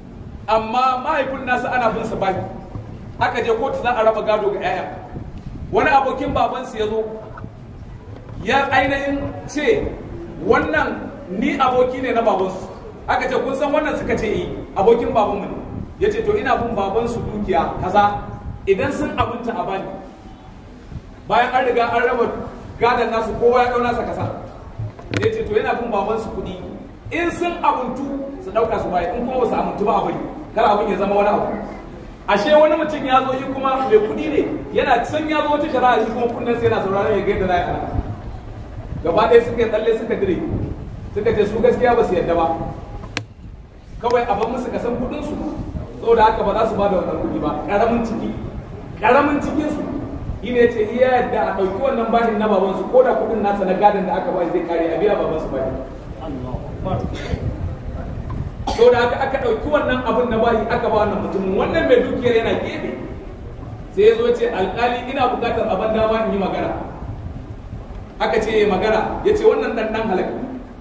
amma mahaifin nasa ana bin sa baki aka je kotu za a raba gado ga 'ya'ya wani abokin babansu ya zo ya ainihin ce wannan ni aboki ne na babansu aka ce kun san wannan suka ce yi abokin babanmu ne ya ce to ina bin babansu dukiya kaza idan sun abinta a bani bayan an riga an raba gadon nasu kowa ya ɗau nasa kasa ya ce to yana bin babansu kuɗi in sun abuntu su ɗauka su baya in kuma ba su abuntu ba a bari kar abin ya zama wani abu ashe wani mutum ya zo yi kuma mai kuɗi ne yana san ya zo wata shari'a shi kuma kunnen sai yana sauraron ya ga yadda za a yi gaba ɗaya suka tsalle suka dire suka ce su gaskiya ba su yadda ba kawai a ban musu kasan kuɗin su saboda haka ba za su ba da wannan kuɗi ba ƙaramin ciki ƙaramin cikin su shi ne ce iya yadda a ɗauki wannan bashin na babansu ko da kuɗin nasa na gadon da aka ba zai kare a biya babansu bashi to da aka aka ɗauki wannan abin na bashi aka ba wannan mutumin wannan mai dukiyar yana gefe sai ya zo ce alƙali ina buƙatar abin dama in yi magana aka ce ya magana ya ce wannan ɗan ɗan halak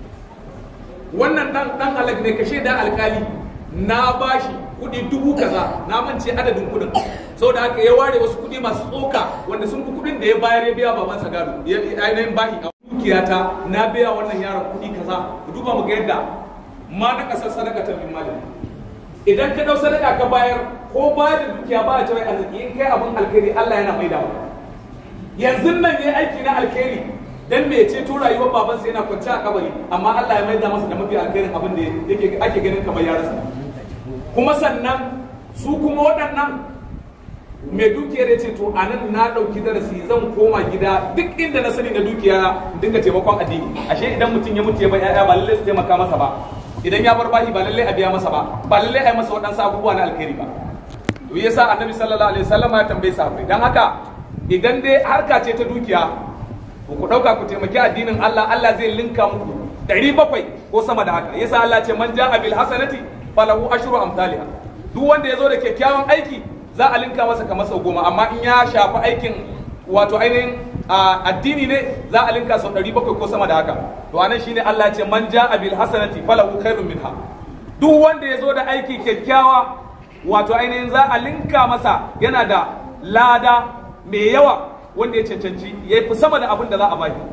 wannan ɗan ɗan halak ne ka shaida alƙali na bashi kuɗi dubu kaza na mance adadin kuɗin saboda haka ya ware wasu kuɗi masu tsoka wanda sun fi kuɗin da ya bayar ya biya babansa gado ya ainihin bashi a dukiyata na biya wannan yaron kuɗi kaza ku duba mu ga yadda ma na kasar sadaka ta min malin idan ka dau sadaka ka bayar ko ba da dukiya ba a cewa arziki in kai abin alkhairi Allah yana maida maka yanzu nan yayi aiki na alkhairi dan me ce to rayuwar baban sa yana kwance a kabari amma Allah ya maida masa da mafi alkhairin abin da yake ake ganin kamar ya rasa kuma sannan su kuma waɗannan mai dukiyar ya ce to a nan na ɗauki darasi zan koma gida duk inda na sani na dukiya dinga taimakon addini ashe idan mutum ya mutu ya bar 'ya'ya ba lallai su taimaka masa ba idan ya bar bashi ba lallai a biya masa ba ba lallai a yi masa waɗansu abubuwa na alkhairi ba to yasa annabi sallallahu alaihi wasallam ya tambaye sahabbai dan haka idan dai harka ce ta dukiya ku ku dauka ku taimaki addinin Allah Allah zai linka muku ɗari bakwai ko sama da haka yasa Allah ce man ja'a bil hasanati falahu ashru amsalha duk wanda ya zo da kyakkyawan aiki za a linka masa kamar sau goma amma in ya shafi aikin wato ainihin addini ne za a linka sau ɗari bakwai ko sama da haka to anan shine Allah ce man ja'a bil hasanati falahu khairun minha duk wanda ya zo da aiki kyakkyawa wato ainihin za a linka masa yana da lada mai yawa wanda ya cancanci ya fi sama da abin da za a baki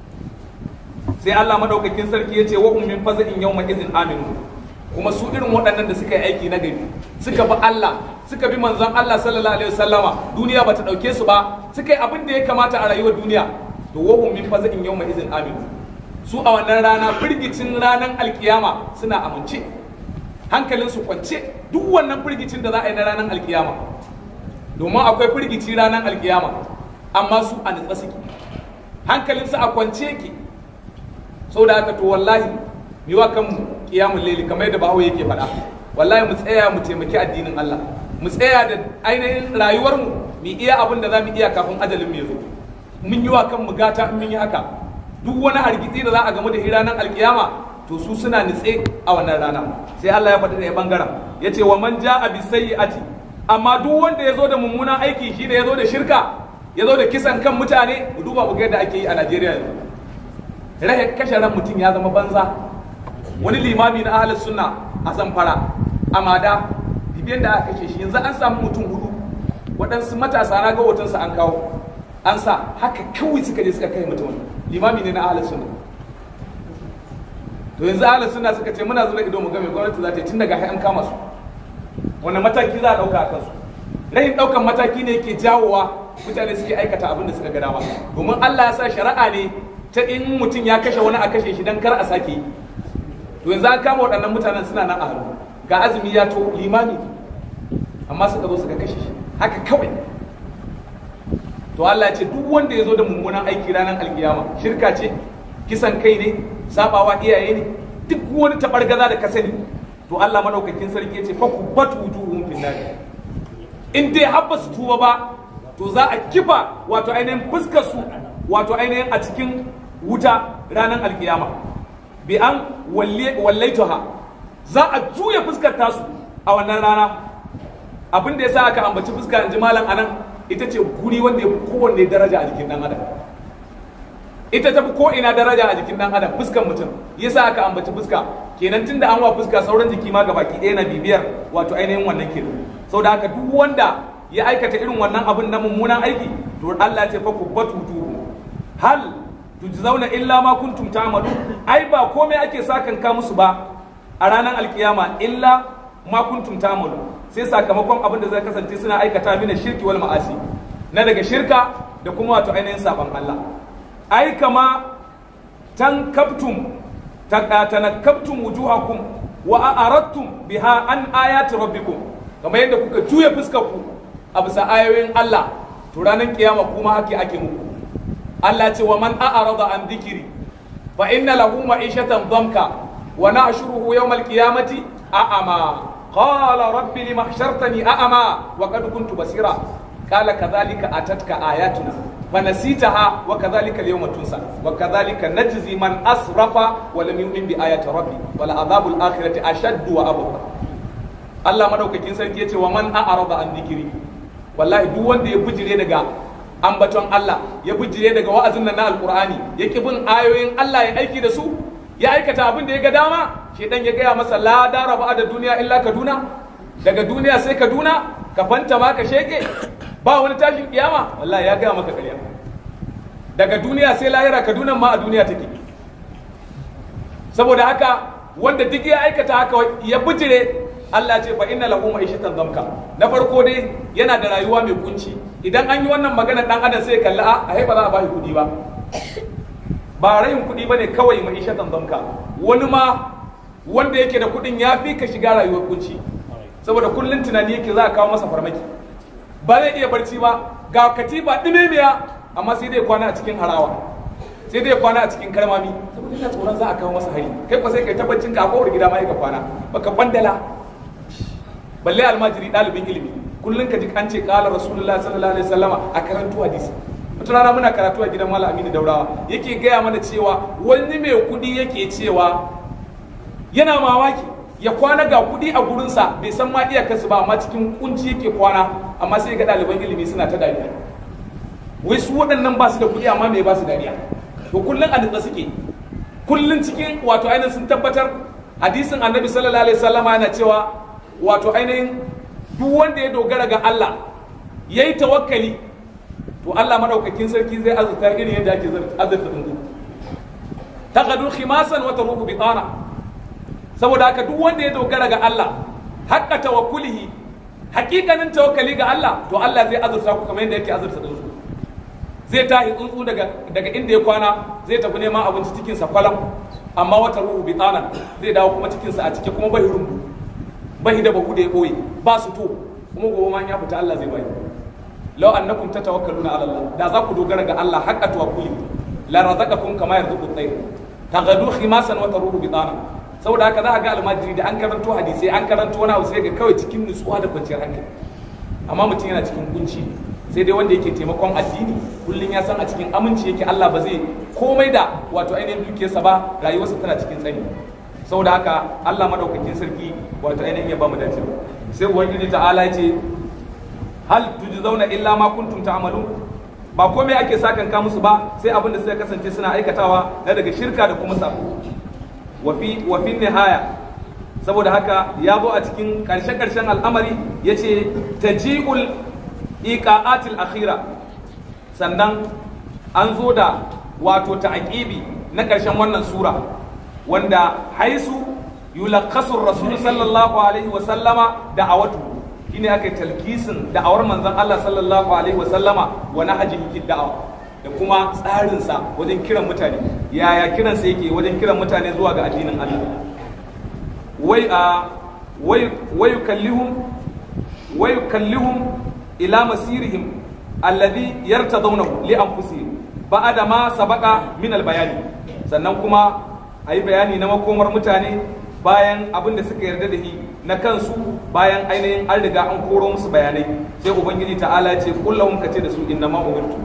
sai Allah madaukakin sarki ya ce wa hum min faza'in yawma izin aminu kuma su irin waɗannan da suka yi aiki na gari suka bi Allah suka bi manzon Allah sallallahu alaihi wasallama duniya bata dauke su ba suka yi abin da ya kamata a rayuwar duniya to wa hum min faza'in yawma izin aminu su a wannan rana firgicin ranar alkiyama suna amince hankalinsu kwance duk wannan firgicin da za a yi na ranar alkiyama domin akwai firgici ranar alkiyama amma su a nutsa suke hankalinsu a kwance yake saboda haka to wallahi mi wa kanmu kiyamul laili kamar yadda bahawo yake faɗa wallahi mu tsaya mu taimaki addinin Allah mu tsaya da ainihin rayuwar mu mu iya abin da zamu iya kafin ajalin mu ya zo mun yi wa kanmu gata in mun yi haka duk wani hargitsi da za a gamu da ranar alkiyama to su suna nitse a wannan rana sai Allah ya faɗi ɗaya bangaren ya ce wa man ja'a bi sayyi'ati amma duk wanda ya zo da mummunan aiki shi da ya zo da shirka ya zo da kisan kan mutane mu duba mu ga yadda ake yi a Najeriya yanzu rahe kashe ran mutum ya zama banza wani limami na ahlus sunna a zamfara amada bibiyan da aka kashe shi yanzu an samu mutum hudu waɗansu matasa na ga hotonsa an kawo an sa haka kawai suka je suka kai mutum limami ne na ahlus sunna to yanzu ahlus sunna suka ce muna zuwa ido mu ga me gwamnati za ta yi tun daga an kama su wannan mataki za a ɗauka a kansu rahin ɗaukan mataki ne yake jawowa mutane suke aikata abin da suka ga dama domin Allah ya sa shari'a ne ta in mutum ya kashe wani a kashe shi dan kar a sake yi to yanzu an kama waɗannan mutanen suna nan a hannu ga azumi ya to limami amma suka zo suka kashe shi haka kawai to Allah ya ce duk wanda ya zo da mummunan aiki ranar alkiyama shirka ce kisan kai ne sabawa iyaye ne duk wani tabargaza da ka sani to Allah madaukakin sarki ya ce fa kubatu wujuhum fin nar in dai har ba su tuba ba to za a kifa wato ainihin fuskar su wato ainihin a cikin wuta ranar alkiyama bi an wallaituha za a juya fuskar tasu a wannan rana abin da ya sa aka ambaci fuska in ji malam anan ita ce guri wanda ya fi kowanne daraja a jikin dan adam ita ta fi ko ina daraja a jikin dan adam fuskan mutum yasa aka ambaci fuska kenan tunda an wa fuska sauran jiki ma gabaki ɗaya na bibiyar wato ainihin wannan kenan saboda haka duk wanda ya aikata irin wannan abin na mummunan aiki to Allah ce fa kubbatu hal tujzauna illa ma kuntum ta'malu ai ba komai ake sakan ka musu ba a ranar alkiyama illa ma kuntum ta'malu sai sakamakon abin da zai kasance suna aikata mina shirki wal ma'asi na daga shirka da kuma wato ainihin saban Allah ai kama tankabtum tanakkabtum wujuhakum wa a'aradtum biha an ayati rabbikum kamar yadda kuka juya fuskar ku a bisa ayoyin Allah to ranar kiyama kuma hake ake muku Allah ce wa man a'arada an dhikri fa inna lahu ma'ishatan dhamka wa nahshuruhu yawmal qiyamati a'ama qala rabbi lima hashartani a'ama wa qad kuntu basira qala kadhalika atatka ayatuna فنسيتها وكذلك اليوم تنسى وكذلك نجزي من أسرف ولم يؤمن بآيات ربي ولعذاب الآخرة أشد وأبقى Allah madaukakin sarki ya ce wa man a'arada an dhikri wallahi duk wanda ya bujire daga ambaton Allah ya bujire daga wa'azin nan na alqur'ani ya ki bin ayoyin Allah ya aiki da su ya aikata abin da ya ga dama shedan ya gaya masa la dara ba da duniya illa kaduna daga duniya sai kaduna ka fanta ma ka sheke ba wani tashin kiyama wallahi ya gaya maka ƙarya daga duniya sai lahira kaduna ma a duniya take saboda haka wanda duk ya aikata haka ya bijire Allah ce fa inna lahu ma'ishatan zamka na farko dai yana da rayuwa mai kunci idan an yi wannan magana dan adam sai kalli a ai ba za a bashi kuɗi ba ba rayin kuɗi bane kawai ma'ishatan zamka wani ma wanda yake da kuɗin ya fi ka shiga rayuwar kunci saboda kullun tunani yake za a kawo masa farmaki ba zai iya barci ba ga katiba ɗimemiya amma sai dai kwana a cikin harawa sai dai kwana a cikin karmami saboda ina tsoron za a kawo masa hari kai ko sai kai tabbacin ka a kowar gida ma ka kwana baka bandala balle almajiri ɗalibin ilimi kullum ka ji an ce kala rasulullahi sallallahu alaihi wasallama a karantu hadisi wata rana muna karatu a gidan malam aminu daurawa yake gaya mana cewa wani mai kuɗi yake cewa yana mamaki ya kwana ga kuɗi a gurinsa bai san ma iyakarsu ba amma cikin kunci yake kwana amma sai ga ɗaliban ilimi suna ta dariya wai su waɗannan ba su da kuɗi amma me ba su dariya to kullum a nutsa suke kullum cikin wato ainihin sun tabbatar hadisin annabi sallallahu alaihi wasallama yana cewa wato ainihin duk wanda ya dogara ga Allah yayi tawakkali to Allah madaukakin sarki zai azurta irin yadda ake azurta dungu taqadu khimasan wa taruhu bitana saboda haka duk wanda ya dogara ga Allah haƙƙa tawakkulihi haƙiƙanin tawakkali ga Allah to Allah zai azurta ku kamar yadda yake azurta tsuntsu zai tahi tsuntsu daga daga inda ya kwana zai tafi neman abinci cikin sa kwalam amma wata ruhu bi tsanan zai dawo kuma cikin sa a cike kuma bai rumbu bai da bahu da ya boye ba su to kuma gobe ma ya fita Allah zai bai law annakum tatawakkaluna ala Allah da za ku dogara ga Allah haqqa tawakkuli la razaqakum kama yarzuqu at-tayr taghadu khimasan wa taruhu bitana saboda haka za a ga almajiri da an karanto hadisi an karanto wani abu sai ga kawai cikin nutsuwa da kwanciyar hankali amma mutum yana cikin kunci sai dai wanda yake taimakon addini kullum ya san a cikin aminci yake Allah ba zai komai da wato ainihin dukiyarsa ba rayuwarsa tana cikin tsani saboda haka Allah madaukakin sarki wato ainihin ya ba mu dace sai ubangiji ta'ala ya ce hal tujzauna illa ma kuntum ta'malun ba komai ake sakan ka musu ba sai abin da suka kasance suna aikatawa na daga shirka da kuma sabo wa fi wa fi nihaya saboda haka ya zo a cikin karshe karshen al'amari yace taji'ul iqa'atil akhira sannan an zo da wato ta'aqibi na karshen wannan sura wanda haisu yulakhasu rasul sallallahu alaihi wa sallama da'awatu shine aka yi talkisin da'awar manzon Allah sallallahu alaihi wa sallama wa nahjihi fi da'awa da kuma tsarinsa wajen kiran mutane yaya kiransa yake wajen kiran mutane zuwa ga addinin Allah wai a wai kallihum wai kallihum ila masirihim alladhi yartadawnahu li anfusihim ba'da ma sabaqa min albayani sannan kuma ayi bayani na makomar mutane bayan abin da suka yarda da shi na kansu bayan ainihin an riga an koro musu bayanai sai ubangiji ta'ala ce kullahum kace da su inna ma umirtu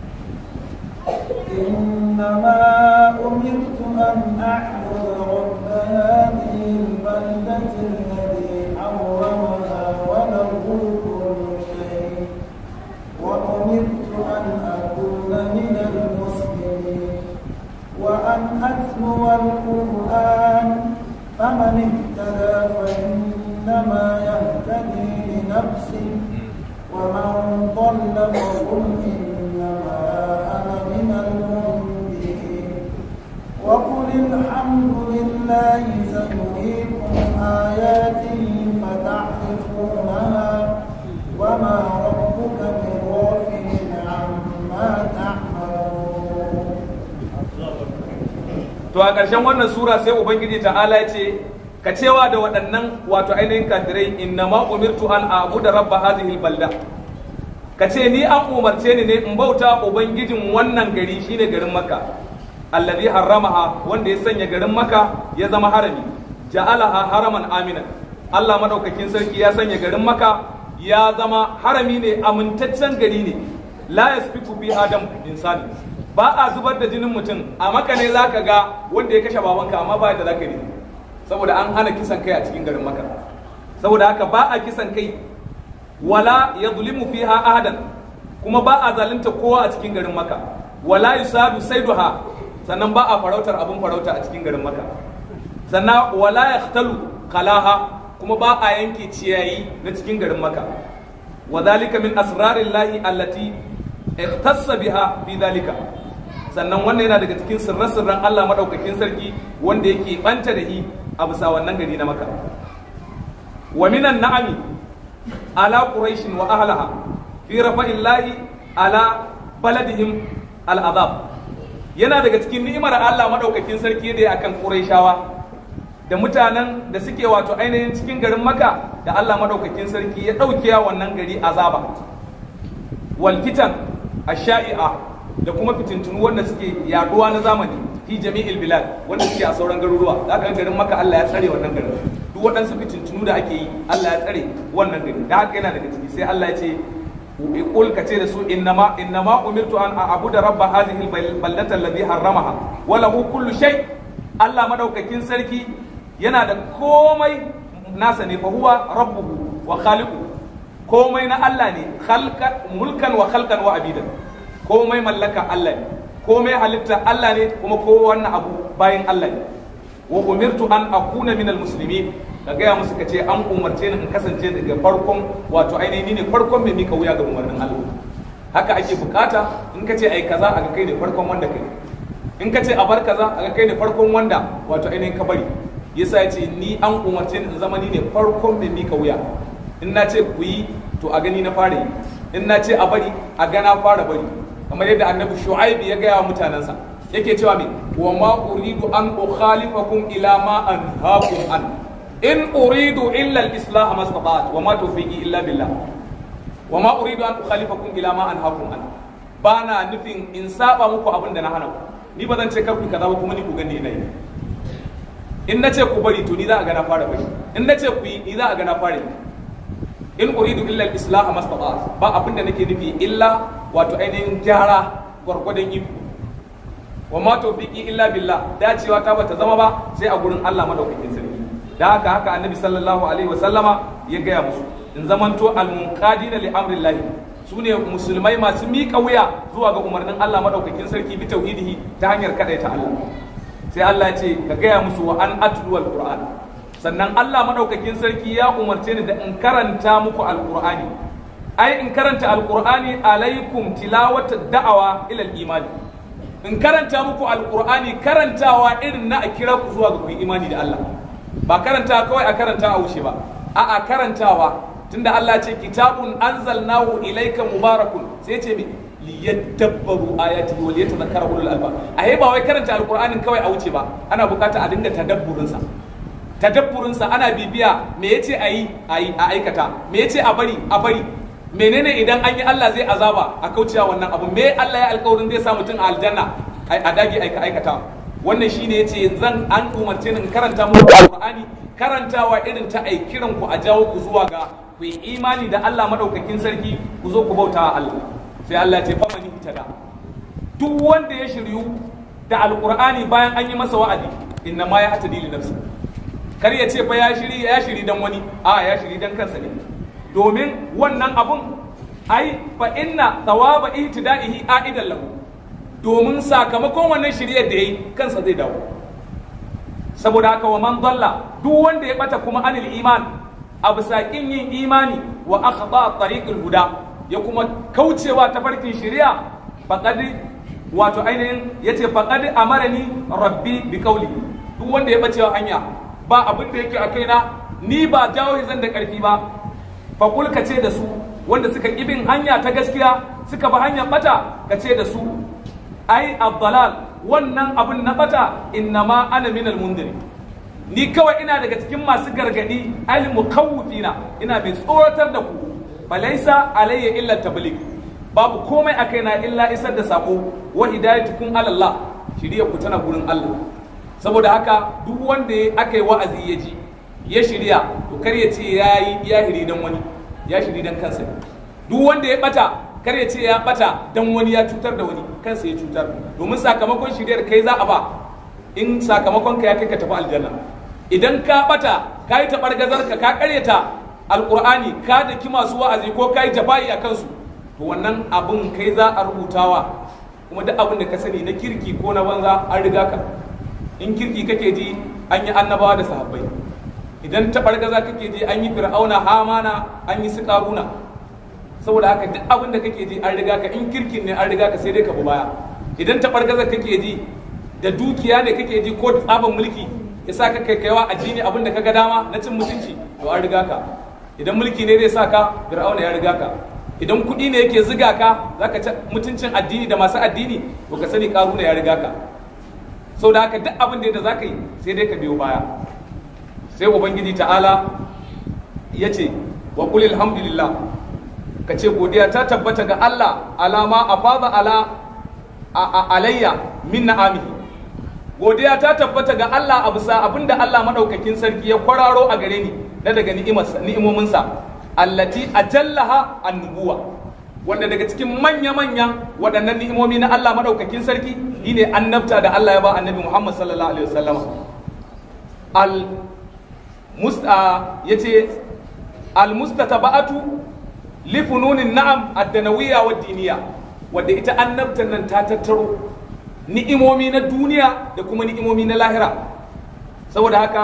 إنما أمرت أن أعبد رب هذه البلدة الذي حرمها وله كل شيء وأمرت أن أكون من المسلمين وأن أتلو القرآن فمن اهتدى فإنما يهتدي لنفسه ومن ضل فقل إنما أنا من المنذرين وقل الحمد لله سيريكم آياته فتعرفونها وما ربك بغافل عما تعملون to a ƙarshen wannan sura sai ubangiji ta'ala ya ce ka cewa da waɗannan wato ainihin kafirai inna ma umirtu an abuda rabba hadhihi balda ka ce ni an umarce ni ne in bauta ubangijin wannan gari shine garin makka alladhi harramaha wanda ya sanya garin makka ya zama harami ja'alaha haraman aminan Allah madaukakin sarki ya sanya garin makka ya zama harami ne amintaccen gari ne la yasfiku bi adam insani ba a zubar da jinin mutum a maka ne za ka ga wanda ya kashe babanka amma ba da za ka yi saboda an hana kisan kai a cikin garin maka saboda haka ba a kisan kai wala ya zulimu fiha ahadan kuma ba a zalunta kowa a cikin garin maka wala yusadu saiduha sannan ba a farautar abin farauta a cikin garin maka sannan wala yaqtalu kalaha kuma ba a yanke ciyayi na cikin garin maka wa zalika min asrarillahi allati ikhtassa biha fi dhalika sannan wannan yana daga cikin sirran Allah madaukakin sarki wanda yake banta da hi a bisa wannan gari na maka wa minan na'ami ala quraish wa ahlaha fi rafa'illahi ala baladihim al'azab yana daga cikin ni'imar Allah madaukakin sarki da ya akan quraishawa da mutanen da suke wato ainihin cikin garin maka da Allah madaukakin sarki ya ɗauke wannan gari azaba wal fitan asha'i'a da kuma fitintunu wanda suke yaduwa na zamani fi jami'il bilad wanda suke a sauran garuruwa za ka garin maka Allah ya tsare wannan garin duk waɗansu fitintunu da ake yi Allah ya tsare wannan garin da haka yana daga ciki sai Allah ya ce qul ka ce da su innama innama umirtu an a'budu rabba hadhihi albaldata alladhi harramaha wa lahu kullu shay Allah madaukakin sarki yana da komai nasa ne fa huwa rabbuhu wa khaliquhu komai na Allah ne mulkan wa khalqan wa abidan komai mallaka Allah ne komai halitta Allah ne kuma kowanne abu bayan Allah ne wa umirtu an akuna minal muslimin ka gaya musu ka ce an umarce ni in kasance daga farkon wato ainihin ne farkon mai mika wuya ga umarnin Allah haka ake bukata in ka ce ai kaza a ga kai ne farkon wanda kai in ka ce a bar kaza a ga kai ne farkon wanda wato ainihin ka bari yasa ya ce ni an umarce ni in zama ni ne farkon mai mika wuya in na ce ku yi to a gani na fara yi in na ce a bari a gana fara bari kamar yadda annabi shu'aibi ya gaya wa mutanensa yake cewa me wa ma uridu an ukhalifakum ila ma anhaakum an in uridu illa al-islah mastata'at wa ma tawfiqi illa billah wa ma uridu an ukhalifakum ila ma anhaakum an ba na nufin in saba muku abin da na hana ku ni ba zan ce kar ku kaza ba kuma ni ku gani ina yi in na ce ku bari to ni za a ga na fara bari in na ce ku yi ni za a ga na fara yi in uridu illa al-islah mastata ba abin da nake nufi illa wato ainihin gyara gwargwadon iko wa ma tawfiqi illa billah dacewa ta bata zama ba sai a gurin Allah madaukakin sarki da haka haka annabi sallallahu alaihi wa sallama ya gaya musu in zamanto al-munqadina li amrillah sune musulmai masu miƙa wuya zuwa ga umarnin Allah madaukakin sarki bi tauhidihi ta hanyar kadaita Allah sai Allah ya ce ka gaya musu wa an atlu al-qur'an sannan Allah madaukakin sarki ya umarce ni da in karanta muku al-qur'ani ai in karanta al-qur'ani alaikum tilawata da'awa ila al-imani in karanta muku alkur'ani karantawa irin na a kira ku zuwa ga ku imani da Allah ba karanta kawai a karanta a wuce ba a'a karantawa tunda Allah ce kitabun anzalnahu ilayka mubarakun sai ce mi liyadabbaru ayati wa liyatadhakkara ulul albab a ba wai karanta alkur'anin kawai a wuce ba ana bukata a dinga tadabburin sa tadabburin sa ana bibiya me yace ayi ayi a aikata me yace a bari a bari menene idan an yi Allah zai azaba a kaucewa wannan abu me Allah ya alƙawarin zai sa mutum a aljanna a dage aika aikata wannan shine yace zan an umarce ni in karanta muku alqur'ani karantawa irin ta ai kiran ku a jawo ku zuwa ga ku yi imani da Allah madaukakin sarki ku zo ku bauta wa Allah sai Allah ya ce famani hitada duk wanda ya shiryu da alqur'ani bayan an yi masa wa'adi inna ma ya hatadi li nafsi kar ya ce fa ya shiri ya shiri dan wani a ya shiri dan kansa ne domin wannan abun ai fa inna thawaba ihtida'ihi a'idan lahu domin sakamakon wannan shiryar da yayi kansa zai dawo saboda haka wa man dalla duk wanda ya bata kuma anil iman a bisa kin yin imani wa akhda tariqil huda ya kuma kaucewa ta farkin shari'a faqad wato ainihin yace faqad amarani rabbi bi qawli duk wanda ya bace hanya ba abin da yake a kaina ni ba jawo zan da karfi ba faƙul ka ce da su wanda suka ibin hanya ta gaskiya suka bi hanyar bata ka ce da su ai abdalal wannan abin na bata innama ana minal mundiri ni kawai ina daga cikin masu gargadi al mukawwifina ina mai tsoratar da ku balaisa alayya illa tabligh babu komai a kaina illa isar da sako wa hidayatukum ala Allah shiriya ku tana gurin Allah saboda haka duk wanda aka yi wa'azi ya ji ya shirya to kar ya ce ya yi ya hiri dan wani ya shiri dan kansa duk wanda ya bata kar ya ce ya bata dan wani ya cutar da wani kansa ya cutar domin sakamakon shiryar kai za a ba in sakamakon ka ya kai ka tafi aljanna idan ka bata ka yi taɓargazar ka ka karyata alƙur'ani ka daki masu wa'azi ko ka yi jafa'i a kansu to wannan abin kai za a rubutawa kuma duk abin da ka sani na kirki ko na banza an riga ka in kirki kake ji an yi annabawa da sahabbai idan taɓargaza kake ji an yi fir'auna hamana an yi su ƙaruna saboda haka duk abin da kake ji an riga ka in kirkin ne an riga ka sai dai ka bi baya idan taɓargaza kake ji da dukiya ne kake ji ko tsaban mulki ya sa ka kai kaiwa addini abin da kaga dama na cin mutunci to an riga ka idan mulki ne zai sa ka fir'auna ya riga ka idan kuɗi ne yake ziga ka zaka ci mutuncin addini da masu addini to ka sani ƙaruna ya riga ka sau da haka duk abin da za ka yi sai dai ka biyo baya sai ubangiji ta'ala ya ce wa qul alhamdulillah ka ce godiya ta tabbata ga Allah alama afaza ala alayya min na'amihi godiya ta tabbata ga Allah a bisa abinda Allah madaukakin sarki ya kwararo a gare ni na daga ni'imominsa allati ajallaha annubuwa wanda daga cikin manya-manyan waɗannan ni'imomi na Allah madaukakin sarki shine annabta da Allah ya ba annabi Muhammad sallallahu alaihi wasallam al musta yace al mustataba'atu li fununin na'am ad-danawiyya wa diniya wadda ita annabtan nan ta tattaro ni'imomi na duniya da kuma ni'imomi na lahira saboda haka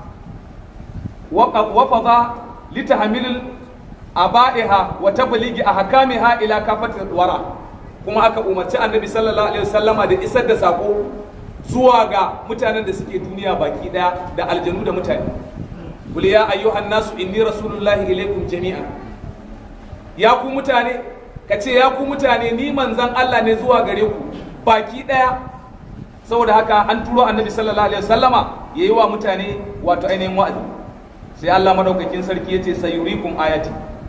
wafada litahmilil aba'iha wa tabligi ahkamiha ila kafatil wara kuma aka umarci annabi sallallahu alaihi wasallama da isar da sako zuwa ga mutanen da suke duniya baki daya da aljanu da mutane qul ya ayyuhan nasu inni rasulullahi ilaikum jami'an ya ku mutane kace ya ku mutane ni manzon Allah ne zuwa gare ku baki daya saboda haka an turo annabi sallallahu alaihi wasallama yayi wa mutane wato ainihin wa'azi sai Allah madaukakin sarki yace sayurikum ayati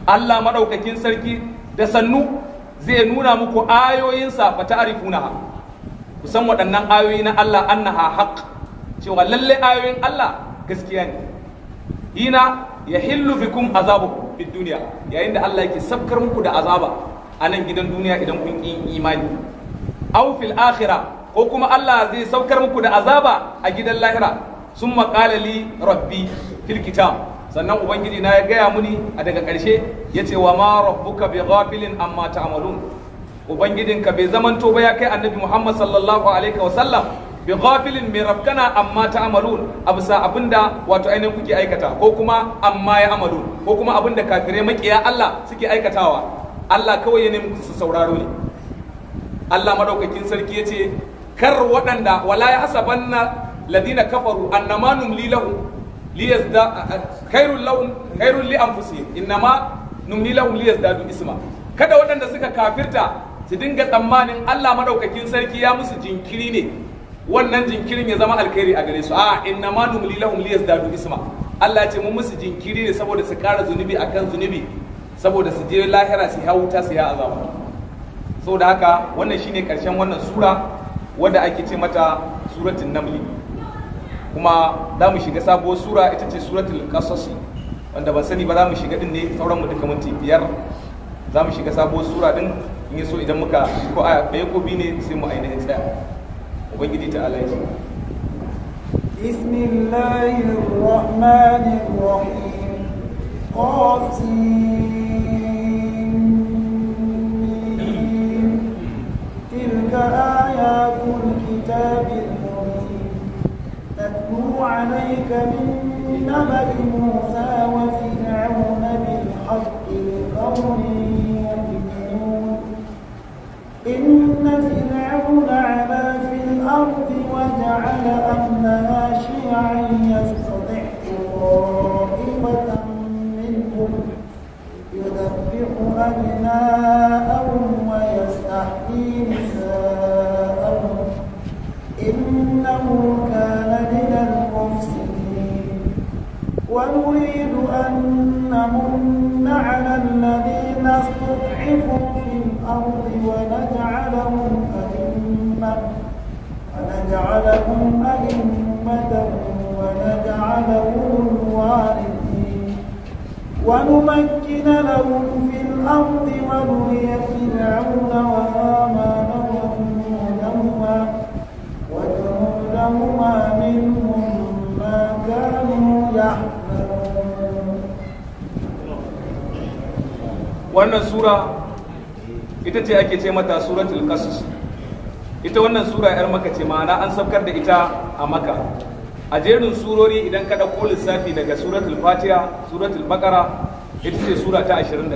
Allah madaukakin sarki da sannu zai nuna muku ayoyinsa fa ta'rifunaha kusan waɗannan ayoyi na Allah annaha haqq cewa lalle ayoyin Allah gaskiya ne hina yahillu bikum azabu fid dunya yayin da Allah yake sabkar muku da azaba a nan gidan duniya idan kun yi imani aw fil akhirah ko kuma Allah zai saukar muku da azaba a gidan lahira sun maƙala li rabbi fil kitab sannan ubangiji na ya gaya muni a daga ƙarshe ya ce wa ma rabbuka bi ghafilin amma ta'malun ubangijinka bai zamanto ba ya kai annabi muhammad sallallahu alaihi wa sallam bi ghafilin mai rafkana amma ta'malun a bisa abinda wato ainihin kuke aikata ko kuma amma ya amalun ko kuma abinda kafirai makiya Allah suke aikatawa Allah kawai ya nemi su sauraro ne Allah madaukakin sarki ya ce kar waɗanda wala ya hasabanna ladina kafaru annama numli lahum liyazda khairul lahum khairul li anfusihim innama numli lahum liyazdadu isma kada waɗanda suka kafirta su dinga tsammanin Allah madaukakin sarki ya musu jinkiri ne wannan jinkirin ya zama alkhairi a gare su a innama numli lahum liyazdadu isma Allah ya ce mun musu jinkiri ne saboda su ƙara zunubi akan zunubi saboda su je lahira su ya wuta su ya azaba saboda haka wannan shine karshen wannan sura wadda ake ce mata suratul namli kuma za mu shiga sabuwar sura ita ce suratul qasas wanda ban sani ba za mu shiga din ne sauran mu duka minti biyar za mu shiga sabuwar sura din in yi so idan muka ko aya ɗaya ko biyu ne sai mu ainihin tsaya ubangiji ta Allah ya بسم الله الرحمن الرحيم قاسم تلك آيات الكتاب المبين نتلو عليك من نبأ موسى وفرعون بالحق لقوم يؤمنون إن فرعون علا في الأرض وجعل أهلها شيعا يستضعف طائفة منهم يذبح أبناءهم ويستحيي نساءهم إنه كان من المفسدين ونريد أن نمن على الذين استضعفوا في الأرض ونجعلهم أئمة ونجعلهم أئمة ونجعلهم الوارثين ونمكن لهم في الأرض ونري فرعون وهامان وجنودهما وجنودهما منهم ما كانوا يحذرون wannan sura ita ce ake ce mata suratul qasas ita wannan sura yar maka ce ma'ana an saukar da ita a maka a jerin surori idan ka ɗauko lissafi daga suratul fatiha suratul baqara ita ce sura ta 28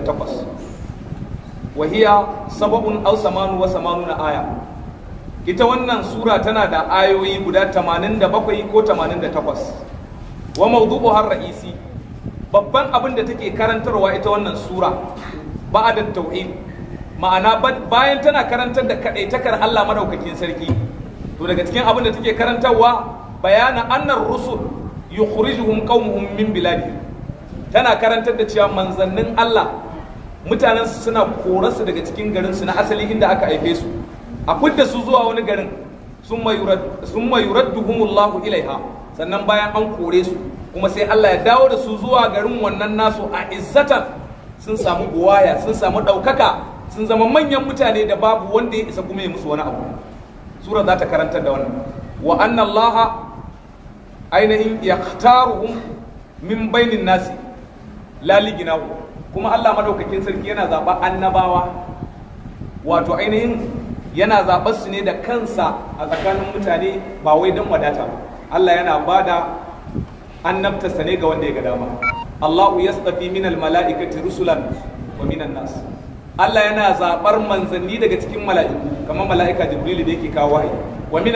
wahiya sababun aw samanu wa samanuna aya ita wannan sura tana da ayoyi guda 87 ko 88 wa mawdu'uha ra'isi babban abin da take karantarwa ita wannan sura ba'da tauhid ma'ana bayan tana karantar da kadaitakar Allah madaukakin sarki to daga cikin abin da take karantarwa bayana annar rusul yukhrijuhum qaumuhum min biladihim tana karantar da cewa manzannin Allah mutanen su suna korarsu daga cikin garin su na asali inda aka haife su a fidda su zuwa wani garin summa yuradduhumullahu ilaiha sannan bayan an kore su kuma sai Allah ya dawo da su zuwa garin wannan nasu a izzatan sun samu buwaya sun samu ɗaukaka sun zama manyan mutane da babu wanda ya isa kuma ya musu wani abu sura za ta karantar da wannan wa anna allaha ainihin yaktaruhum min bainin nasi la liginahu kuma Allah madaukakin sarki yana zaɓa annabawa wato ainihin yana zaɓar su ne da kansa a tsakanin mutane ba wai don wadata ba Allah yana bada annabtarsa ne ga wanda ya ga dama Allahu yastafi min mala'ikati rusulan wa minan nas Allah yana zaɓar manzanni daga cikin mala'iku kamar mala'ika Jibril da yake kawo wahayi